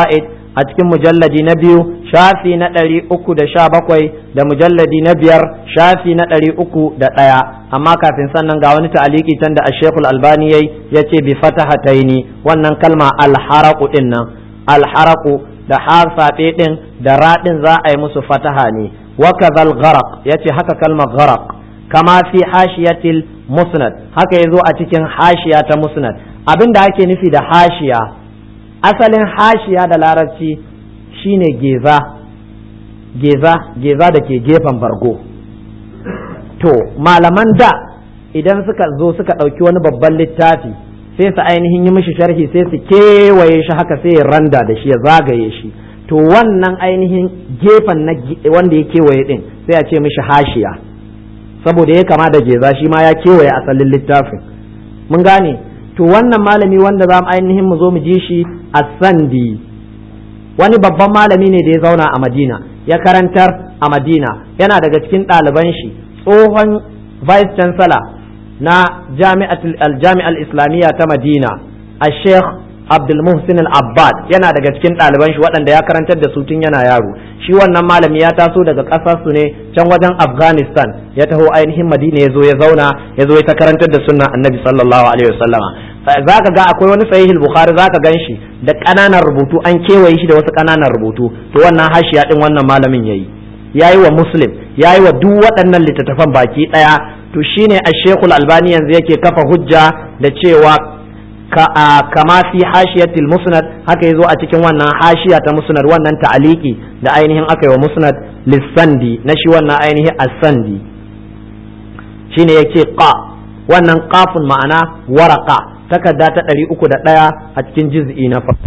a cikin mujalladi na biyu shafi na ɗari uku da sha bakwai da mujalladi na biyar shafi na ɗari uku da ɗaya amma kafin sannan ga wani ta'aliki can da ashekul albani yayi ya ce bi fatahataini wannan kalma alharaku ɗin nan alharaku da harsaɓe ɗin da raɗin za a yi musu fataha ne wa kadhal gharaq yace haka kalmar gharaq kama fi hashiyatil musnad haka yazo a cikin hashiya ta musnad abinda ake nufi da hashiya asalin hashiya da larabci shine geza geza geza da ke gefen bargo to malaman da idan suka zo suka ɗauki wani babban littafi sai su ainihin yi mishi sharhi sai su kewaye shi haka sai ya randa da shi ya zagaye shi to wannan ainihin gefen na wanda ya kewaye din sai a ce mishi hashiya saboda ya kama da geza shi ma ya kewaye asalin littafin mun gane to wannan malami wanda za mu ainihin mu zo mu ji shi a sandi wani babban malami ne da ya zauna a madina ya karantar a madina yana daga cikin ɗaliban shi tsohon vice chancellor na jami'al islamiyya ta madina a sheikh abdul muhsin al-abbad yana daga cikin ɗaliban shi waɗanda ya karantar da su tun yana yaro shi wannan malami ya taso daga ƙasar su ne can wajen afghanistan ya taho ainihin madina ya zo ya zauna ya zo ya ta karantar da sunnan annabi sallallahu alaihi wasallama za ka ga akwai wani sahihul bukhari za ka gan shi da ƙananan rubutu an kewaye shi da wasu ƙananan rubutu to wannan hashiya din wannan malamin yayi yayi wa muslim yayi wa duk waɗannan littattafan baki ɗaya to shine a shekul albani yanzu yake kafa hujja da cewa kama fi hashiyatil musnad haka yazo a cikin wannan hashiya ta musnad wannan ta'aliki da ainihin aka yi wa musnad lissandi na shi wannan ainihin as-sandi shine yake qa wannan qafun ma'ana waraka takarda ta ɗari uku da ɗaya a cikin juz'i na farko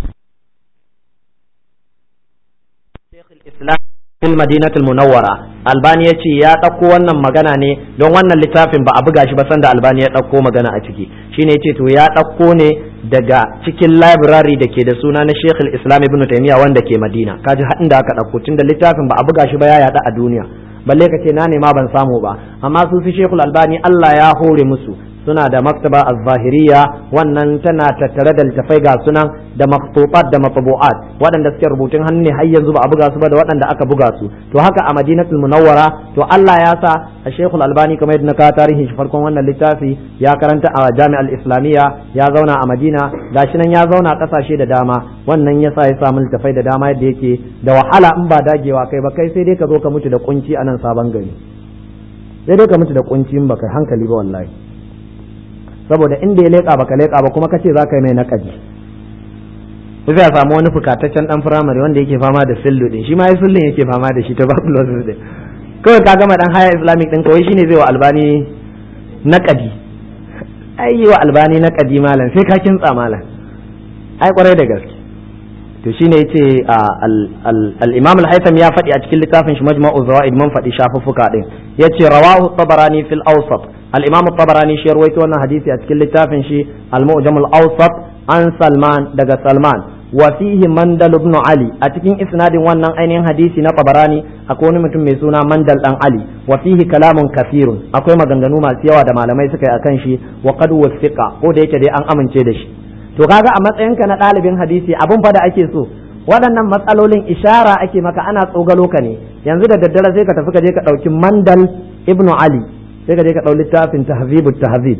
fil madinatul munawwara albani yace ya ɗauko wannan magana ne don wannan littafin ba a buga shi ba sanda albani ya ɗauko magana a ciki shine yace to ya ɗauko ne daga cikin library da ke da suna na Sheikh islam Ibn Taymiyyah wanda ke Madina kaji haɗin da aka ɗauko tunda littafin ba a buga shi ba ya yaɗa a duniya balle ka ce na nema ban samu ba amma su fi Sheikh Albani Allah ya hore musu suna da maktaba az-zahiriya wannan tana tattare da littafai ga sunan da maktubat da matbu'at waɗanda suke rubutun hannu ne har yanzu ba a buga su ba da waɗanda aka buga su to haka a Madinatul Munawwara to Allah ya sa a Sheikhul Albani kamar yadda na kawo tarihin shi farkon wannan littafi ya karanta a Jami'al Islamiyya ya zauna a Madina gashi nan ya zauna a ƙasashe da dama wannan yasa ya samu littafai da dama yadda yake da wahala in ba dagewa kai ba kai sai dai ka zo ka mutu da kunci a nan sabon gari sai dai ka mutu da kunci in baka hankali ba wallahi saboda inda ya leƙa baka leƙa ba kuma kace za ka yi mai naƙadi sai a samu wani fukataccen dan firamare wanda yake fama da sillu din shi ma ya sillun yake fama da shi tuberculosis din kawai ka gama dan haya islamic din kawai shine zai wa albani naƙadi ai yi wa albani naƙadi malam sai ka kintsa malam ai kwarai da gaske to shine yace al-imam al-haytham ya faɗi a cikin littafin shi majma'u zawaid mun faɗi shafuffuka din yace rawahu tabarani fil awsat al-imam tabarani shi rawaito wannan hadisi a cikin littafin shi al-mu'jam al-awsat an salman daga salman wa fihi mandal ibn ali a cikin isnadin wannan ainihin hadisi na tabarani akwai wani mutum mai suna mandal dan ali wa fihi kalamun kafirun akwai maganganu masu yawa da malamai suka yi akan shi wa qad wasiqa ko da yake dai an amince da shi to kaga a matsayinka na ɗalibin hadisi abun fa da ake so waɗannan matsalolin ishara ake maka ana tsogalo ka ne yanzu da daddare sai ka tafi ka je ka ɗauki mandal ibnu ali sai ka je ka ɗau littafin tahzibut tahzib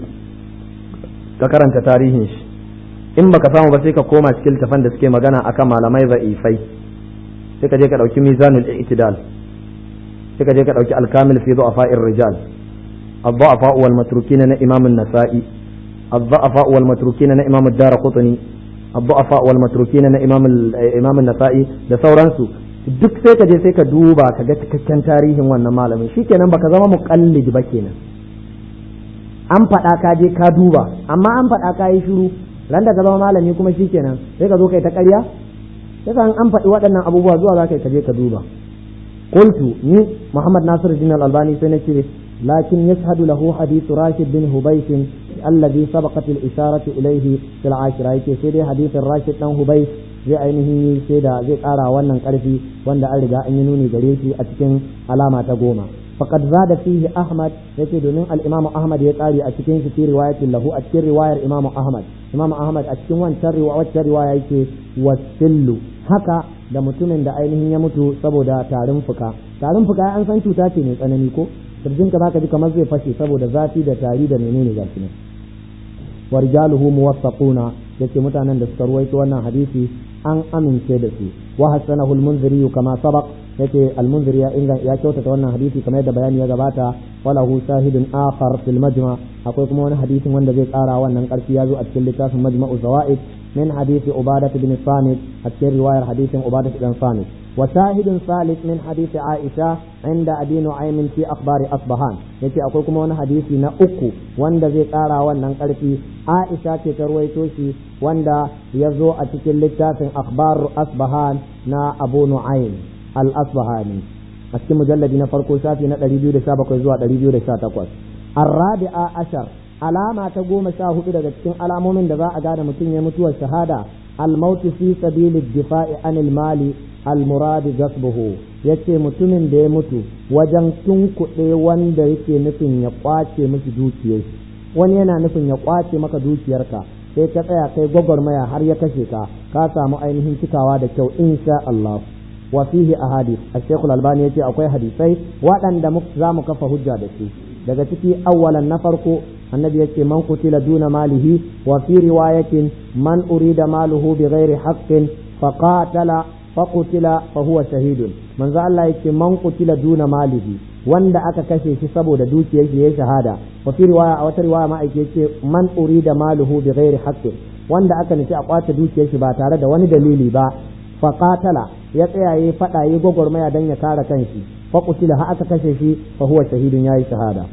ka karanta tarihin shi in baka samu ba sai ka koma cikin littafan da suke magana akan malamai za'ifai sai ka je ka ɗauki mizanul i'tidal sai ka je ka ɗauki alkamil fi du'afa'ir rijal الضعفاء والمتروكين na إمام النسائي الضعفاء والمتروكين na إمام الدار قطني الضعفاء والمتروكين na إمام إمام النسائي da sauransu duk sai ka je sai ka duba ka ga cikakken tarihin wannan malamin shikenan baka zama muqallid ba kenan an faɗa ka je ka duba amma an faɗa ka yi shiru ran da ka zama malami kuma shikenan sai ka zo kai ta ƙarya sai an faɗi waɗannan abubuwa zuwa za ka je ka duba qultu ni Muhammad Nasiruddin Al-Albani sai nace لكن يشهد له حديث راشد بن هبيش الذي سبقت الإشارة إليه في العاشرة يكي سيدي حديث الراشد بن هبيش zai ainihin sai da zai ƙara wannan ƙarfi wanda an riga an yi nuni gare shi a cikin alama ta goma faqad zada fihi ahmad yace domin al-imamu ahmad ya ƙari a cikin shi fi riwayatin lahu a cikin riwayar imamu ahmad imamu ahmad a cikin wancan riwaya wacce riwaya yake wasillu haka da mutumin da ainihin ya mutu saboda tarin fuka tarin fuka an san cuta ce mai tsanani ko kirjinka zaka ji kamar zai fashe saboda zafi da tari da menene gashi ne wa rijaluhu muwaffaquna yace mutanen da suka ruwaito wannan hadisi an amince da su wa hasanahu al-munziri kama sabaq yace al-munziri ya inga ya kyautata wannan hadisi kamar yadda bayani ya gabata walahu shahidun akhar fil majma akwai kuma wani hadisin wanda zai kara wannan karfi ya zo a cikin littafin majma'u zawaid min hadisi ubadah bin samit a cikin riwayar hadisin ubadah bin samit وشاهد ثالث من حديث عائشة عند أبي نعيم في أخبار أصبهان يتي أقول كما وانا حديثي نا أكو واندا زي قارا وانا نقلتي عائشة ترويتوشي واندا يزو أتكل لتافن أخبار أصبهان نا أبو نعيم الأصبهاني أتكي مجلد نفرقو شافي نا تريبيو دا شابك زوا تريبيو دا شاتكوس الرابعة عشر alama ta goma sha hudu daga cikin alamomin da za a gane mutum ya mutuwar shahada almautu fi sabili difa'i anil mali almuradi gasbuhu yace mutumin da ya mutu wajen tunkuɗe wanda yake nufin ya kwace miki dukiyar wani yana nufin ya kwace maka dukiyarka sai ka tsaya kai gwagwarmaya har ya kashe ka ka samu ainihin cikawa da kyau insha Allah wa fihi ahadith al-Sheikh al-Albani yace akwai hadisai waɗanda za mu kafa hujja da su daga ciki awwalan na farko annabi yace man kutila duna malihi wa fi riwayatin man urida maluhu bighairi haqqin faqatala faqutila fa huwa shahidun manzo Allah yake man kutila duna malihi wanda aka kashe shi saboda dukiyar shi yayin shahada wa fi riwaya a wata riwaya ma ake yace man urida maluhu bighairi haqqin wanda aka nufi a kwace dukiyar shi ba tare da wani dalili ba faqatala ya tsaya yayi fada yayi gwagwarmaya dan ya kare kanshi faqutila ha aka kashe shi fa huwa shahidun yayi shahada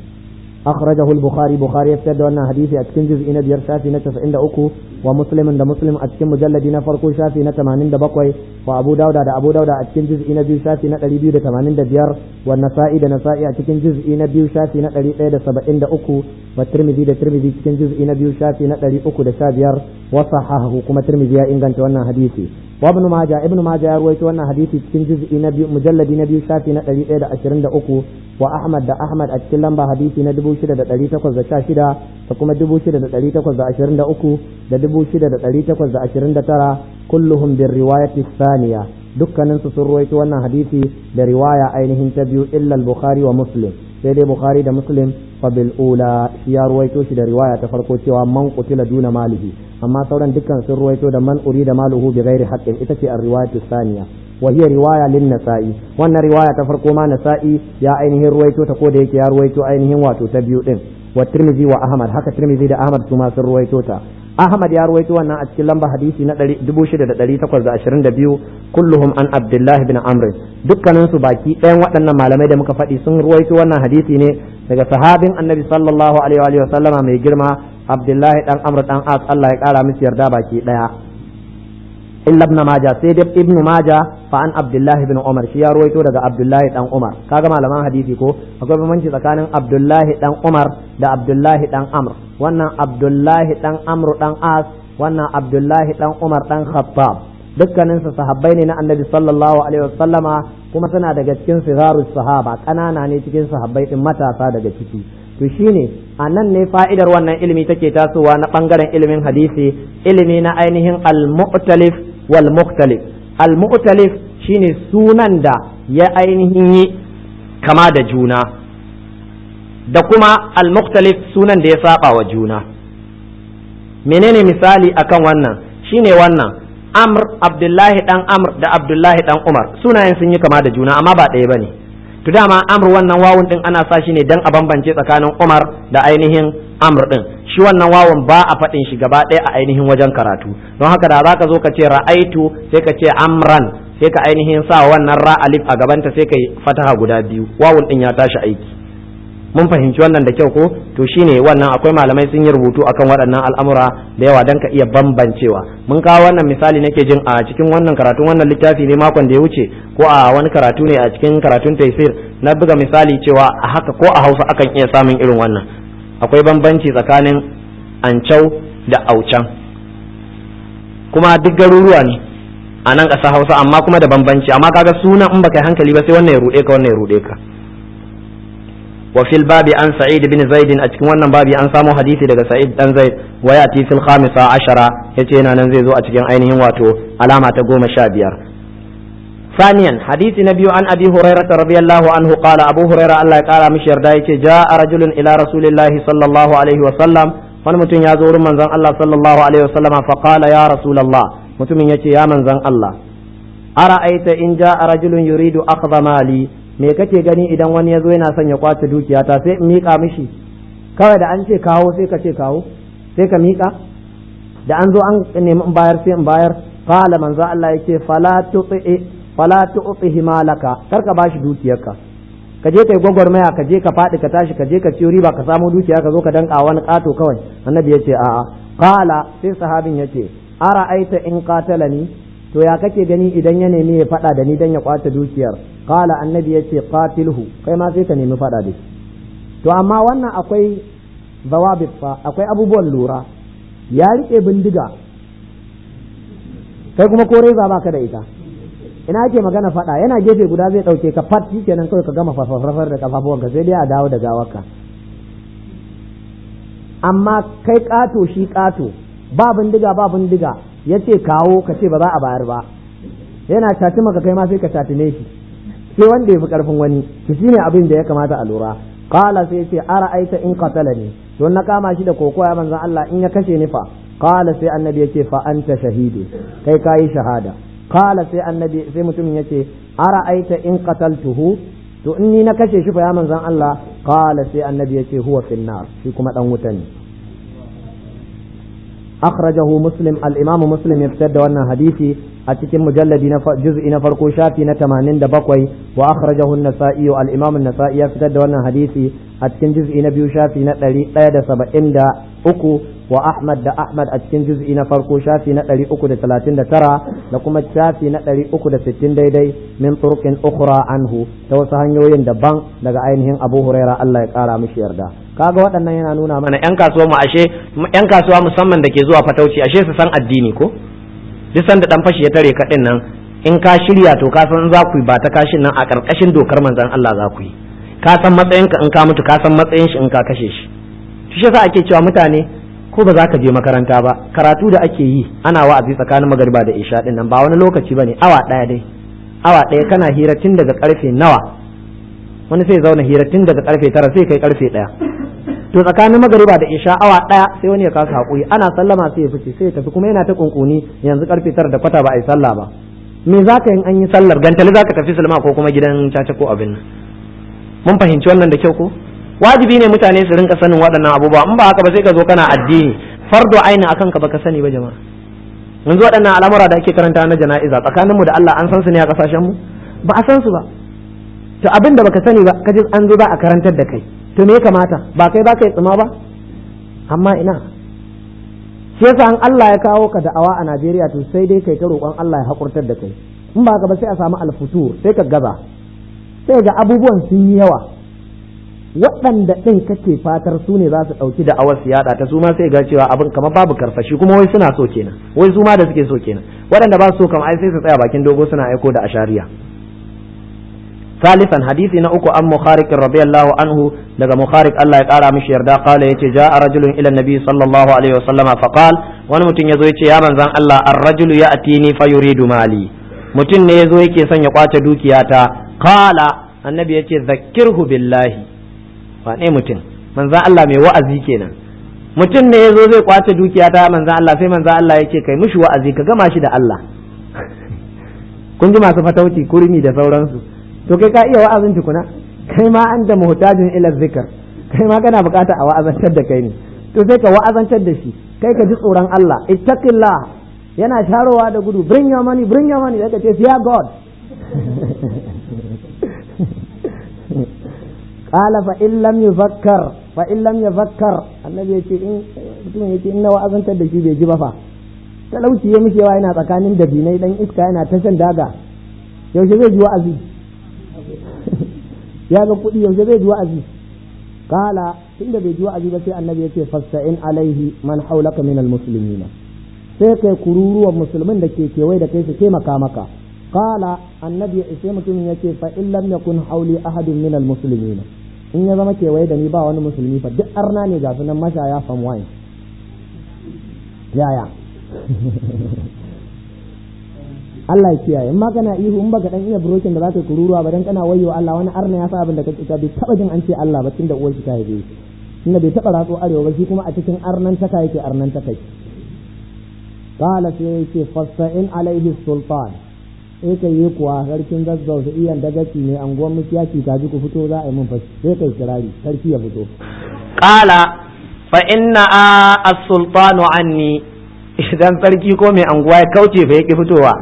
أخرجه البخاري بخاري يفتد أن حديثي أتكن جزء إن بير شافي نتف عند أكو ومسلم دا مسلم أتكن مجلد نفرقو شافي نتمانين دا بقوي وأبو داود دا أبو داود أتكن جزء إن بير شافي نتالي بيو دا تمانين دا بير والنسائي دا نسائي أتكن جزء إن بير شافي نتالي دا سبعين دا أكو والترمذي دا ترمذي أتكن جزء إن بير شافي نتالي أكو دا شابير وصححه كما ترمذي إن كانت وانا حديثي وابن ماجه ابن ماجه رويت وانا حديثي تكن جزء نبي مجلد نبي شافي نتالي دا أشرين دا أكو وأحمد دا أحمد أتكن لمبا حديثي ندبو شدا دا ɗari takwas da sha shida da kuma dubu shida da ɗari takwas da ashirin da uku da dubu shida da ɗari takwas da ashirin da tara kulluhum bin riwayati saniya dukkanin su sun ruwaito wannan hadisi da riwaya ainihin ta biyu illa bukhari wa muslim sai dai bukhari da muslim fa bil ula shi ya ruwaito shi da riwaya ta farko cewa man qutila duna malihi amma sauran dukkan sun ruwaito da man urida maluhu bi ghairi haqqin ita ce ar-riwayatu saniya وهي رواية للنسائي وأن رواية تفرق ما نسائي يا أينه رويتو تقول هيك يا رويتو أينه واتو تبيو إن والترمذي وأحمد هكا الترمذي ده أحمد ثم سر رويتو تا أحمد يا رويتو أن أتكلم بحديثي نتلي دبوشي ده دلي تقول ده أشرين دبيو كلهم عن عبد الله بن عمرو dukkanin su baki ɗayan waɗannan malamai da muka faɗi sun ruwaito wannan hadisi ne daga sahabin annabi sallallahu alaihi wa sallama mai girma abdullahi dan amr dan as Allah ya kara musu yarda baki ɗaya illa ibn maja sai dai ibn maja fa an abdullahi ibn umar shi ya ruwaito daga abdullahi dan umar kaga malaman hadisi ko akwai bambanci tsakanin abdullahi dan umar da abdullahi dan amr wannan abdullahi dan amr dan as wannan abdullahi dan umar dan khattab dukkanin su sahabbai ne na annabi sallallahu alaihi wasallama kuma suna daga cikin sigarus sahaba kanana ne cikin sahabbai din matasa daga ciki to shine a nan ne fa'idar wannan ilimi take tasowa na ɓangaren ilimin hadisi ilimi na ainihin al-mu'talif wal mukhtalif al-mu'talif shine sunan da ya ainihin yi kama da juna da kuma al-mukhtalif sunan da ya saba wa juna menene misali akan wannan shine wannan amr abdullahi dan amr da abdullahi dan umar sunayen sun yi kama da juna amma ba ɗaya bane to dama amr wannan wawun din ana sa shi ne dan a bambance tsakanin umar da ainihin amr din shi wannan wawun ba a faɗin shi gaba ɗaya a ainihin wajen karatu don haka da za ka zo ka ce ra'aitu sai ka ce amran sai ka ainihin sa wannan ra alif a gabanta sai ka yi fataha guda biyu wawun din ya tashi aiki mun fahimci wannan da kyau ko to shine wannan akwai malamai sun yi rubutu akan waɗannan al'amura da yawa dan ka iya bambancewa mun kawo wannan misali nake jin a cikin wannan karatun wannan littafi ne makon da ya wuce ko a wani karatu ne a cikin karatun taisir na buga misali cewa a haka ko a hausa akan iya samun irin wannan akwai bambanci tsakanin ancau da aucan kuma duk garuruwa ne a nan ƙasa hausa amma kuma da bambanci amma kaga suna in baka yi hankali ba sai wannan ya ruɗe ka wannan ya ruɗe ka وفي الباب عن سعيد بن زيد أتكن wannan babi an samo hadisi daga Sa'id dan Zaid wa yati fil khamisa ashara yace yana nan zai zo a cikin ainihin wato alama ta goma sha biyar ثانيا حديث نبي عن أبي هريرة رضي الله عنه قال أبو هريرة الله قال مشير دايك جاء رجل إلى رسول الله صلى الله عليه وسلم فنمتن يزور من زن الله صلى الله عليه وسلم فقال يا رسول الله متمن يتي يا من زن الله أرأيت إن جاء رجل يريد أخذ مالي me kake gani idan wani ya zo yana son ya kwace dukiyata sai in miƙa mishi kawai da an ce kawo sai ka ce kawo sai ka miƙa da an zo an nemi in bayar sai in bayar qala manzo Allah yake fala tuti fala tu'tihi malaka kar ka bashi dukiyarka ka je kai gwagwarmaya ka je ka faɗi ka tashi ka je ka ciyo riba ka samu dukiya ka zo ka danka wani ƙato kawai annabi yace a'a qala sai sahabin yace ara aita in qatalani to ya kake gani idan ya nemi ya faɗa da ni dan ya kwace dukiyar qala annabi yace qatilhu kai ma sai ka nemi faɗa da shi to amma wannan akwai zawabit fa akwai abubuwan lura ya rike bindiga kai kuma ko reza baka da ita ina ake magana faɗa yana gefe guda zai ɗauke ka fat kenan kawai ka gama farfar da kafafuwanka sai dai a dawo da gawarka amma kai ƙato shi ƙato ba bindiga ba bindiga ya ce kawo ka ce ba za a bayar ba yana caci maka kai ma sai ka catine shi sai wanda ya fi ƙarfin wani to shine abin da ya kamata a lura qala sai ce ara aita in qatalani to na kama shi da koko ya manzon Allah in ya kashe ni fa qala sai annabi yace fa anta shahidu kai kayi shahada qala sai annabi sai mutumin yace ara aita in qataltuhu to in ni na kashe shi fa ya manzon Allah qala sai annabi yace huwa fin nar shi kuma dan wuta ne akhrajahu muslim al-imam muslim ya fitar da wannan hadisi a cikin mujalladi na juz'i na farko shafi na 87 wa akhrajahu an-nasa'i al-imam an-nasa'i ya fitar da wannan hadisi a cikin juz'i na biyu shafi na 173 wa Ahmad da Ahmad a cikin juz'i na farko shafi na 339 da kuma shafi na 360 daidai min turukin ukhra anhu ta wasu hanyoyin daban daga ainihin Abu Huraira Allah ya kara mishi yarda kaga waɗannan yana nuna mana yan kasuwa mu ashe yan kasuwa musamman da ke zuwa fatauci ashe su san addini ko duk sanda dan fashi ya tare ka din nan in ka shirya to ka san za ku yi ba ta kashin nan a karkashin dokar manzon Allah za ku yi ka san matsayinka in ka mutu ka san matsayin shi in ka kashe shi shi yasa ake cewa mutane ko ba za ka je makaranta ba karatu da ake yi ana wa'azi tsakanin magariba da isha din nan ba wani lokaci bane awa daya dai awa daya kana hira tun daga karfe nawa wani sai zauna hira tun daga karfe tara sai kai karfe daya to tsakanin magariba da isha awa daya sai wani ya kasa hakuri ana sallama sai ya fice sai ya tafi kuma yana ta kunkuni yanzu karfe tara da kwata ba a yi sallah ba me za ka yin an yi sallar gantali za ka tafi sulma ko kuma gidan caca ko abin nan mun fahimci wannan da kyau ko wajibi ne mutane su rinka sanin waɗannan abubuwa in ba haka ba sai ka zo kana addini fardo aini akan ka baka sani ba jama'a yanzu waɗannan al'amura da ake karanta na jana'iza tsakanin mu da Allah an san su ne a kasashen mu ba a san su ba to abin da baka sani ba kaji an zo za a karantar da kai to me ya kamata ba kai ba kai tsima ba amma ina shi yasa an Allah ya kawo ka da'awa a Najeriya to sai dai kai ta roƙon Allah ya hakurtar da kai in ba ka ba sai a samu alfutur sai ka gaza sai ga abubuwan sun yi yawa waɗanda ɗin kake fatar su ne za su ɗauki da awar yaɗa ta su ma sai ga cewa abin kamar babu karfashi kuma wai suna so kenan wai su ma da suke so kenan waɗanda ba su so kamar ai sai su tsaya bakin dogo suna aiko da ashariya ثالثا حديث نأكو أم مخارق رضي الله عنه لذا مخارق الله يقال مش يردا قال يتي جاء رجل إلى النبي صلى الله عليه وسلم فقال وانا متن يزو يتي يا من زان الله الرجل يأتيني فيريد مالي متن يزو يكي سن يقاتل دوكياتا قال النبي يتي ذكره بالله wane mutum manzan Allah mai wa'azi kenan mutum ne ya zo zai kwace dukiya ta manzan Allah sai manzan Allah ya ce kai mushi wa'azi ka gama shi da Allah kun ji masu fatauci kurmi da sauransu to kai ka iya wa'azin tukuna kai ma an da muhtajin ila zikr kai ma kana bukata a wa'azantar da kai ne to sai ka wa'azantar da shi kai ka ji tsoron Allah ittaqillah yana sharowa da gudu bring your money bring your money sai ka ce fear god قال فإن لم يفكر فإن لم يفكر النبي يقول إن mutum yace in na wa'azantar da shi bai ji ba fa talauci ya mishi yawa yana tsakanin dabinai dan iska yana ta shan daga yaushe zai ji wa'azi ya ga kuɗi yaushe zai ji wa'azi kala tunda bai ji wa'azi ba sai annabi yace fasta'in alaihi man haulaka minal muslimina sai kai kururuwan musulmin da ke kewaye da kai su taimaka maka kala annabi sai mutumin yace fa in lam yakun hauli ahadun minal muslimina in ya zama kewaye da ni ba wani musulmi fa duk arna ne ga sunan mashaya fam wine yaya Allah ya kiyaye in ma kana ihu in baka dan iya brokin da zaka kururuwa ba dan kana wayyo Allah wani arna ya sa abin da kake ka bai taba jin an ce Allah ba tunda uwar shi ta haife shi tunda bai taba ratso arewa ba shi kuma a cikin arnan taka yake arnan taka qala sai yake fasta'in alaihi sultan sai kai yi kuwa sarkin zazzau su iyan dagaci ne anguwan musiyaki kaji ku fito za a yi mun fashi sai kai kirari sarki ya fito qala fa inna as-sultanu anni idan sarki ko mai anguwa ya kauce fa yake fitowa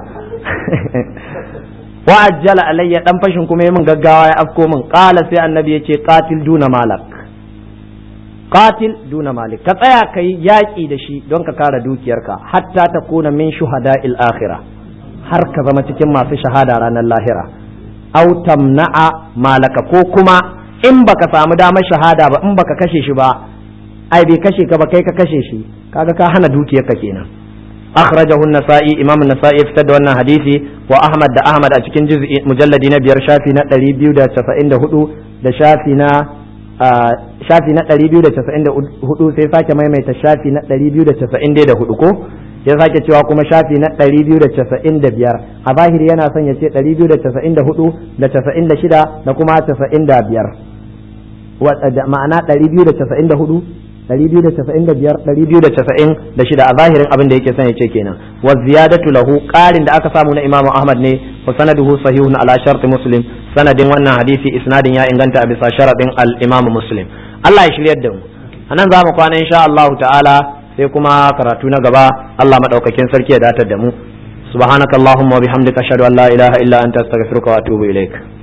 wa ajjala alayya dan fashin kuma yayin gaggawa ya afko min qala sai annabi yace qatil duna malak qatil duna malik ka tsaya kai yaki da shi don ka kare dukiyarka hatta ta kuna min shuhada'il akhirah har ka zama cikin masu shahada ranar lahira aw tamna'a malaka ko kuma in baka samu damar shahada ba in baka kashe shi ba ai bai kashe ka ba kai ka kashe shi kaga ka hana dukiyarka kenan akhrajahu an-nasa'i imam an-nasa'i fitar da wannan hadisi wa ahmad da ahmad a cikin juz'i mujalladi na biyar shafi na 294 da shafi na shafi na 294 sai sake maimaita shafi na 294 ko ya sake cewa kuma shafi na 295 a zahiri yana son ya ce 294 da 96 da kuma 95 ma'ana 294 295 296 a zahirin abin da yake son ya ce kenan wa ziyadatu lahu qarin da aka samu na Imam Ahmad ne wa sanaduhu sahihun ala shart Muslim sanadin wannan hadisi isnadin ya inganta a bisa sharadin al-Imam Muslim Allah ya shiryar da mu anan za mu kwana insha Allah ta'ala sai kuma karatu na gaba Allah madaukakin sarki ya datar da mu subhanakallahumma wa bihamdika ashhadu an la ilaha illa anta astaghfiruka wa atubu ilaik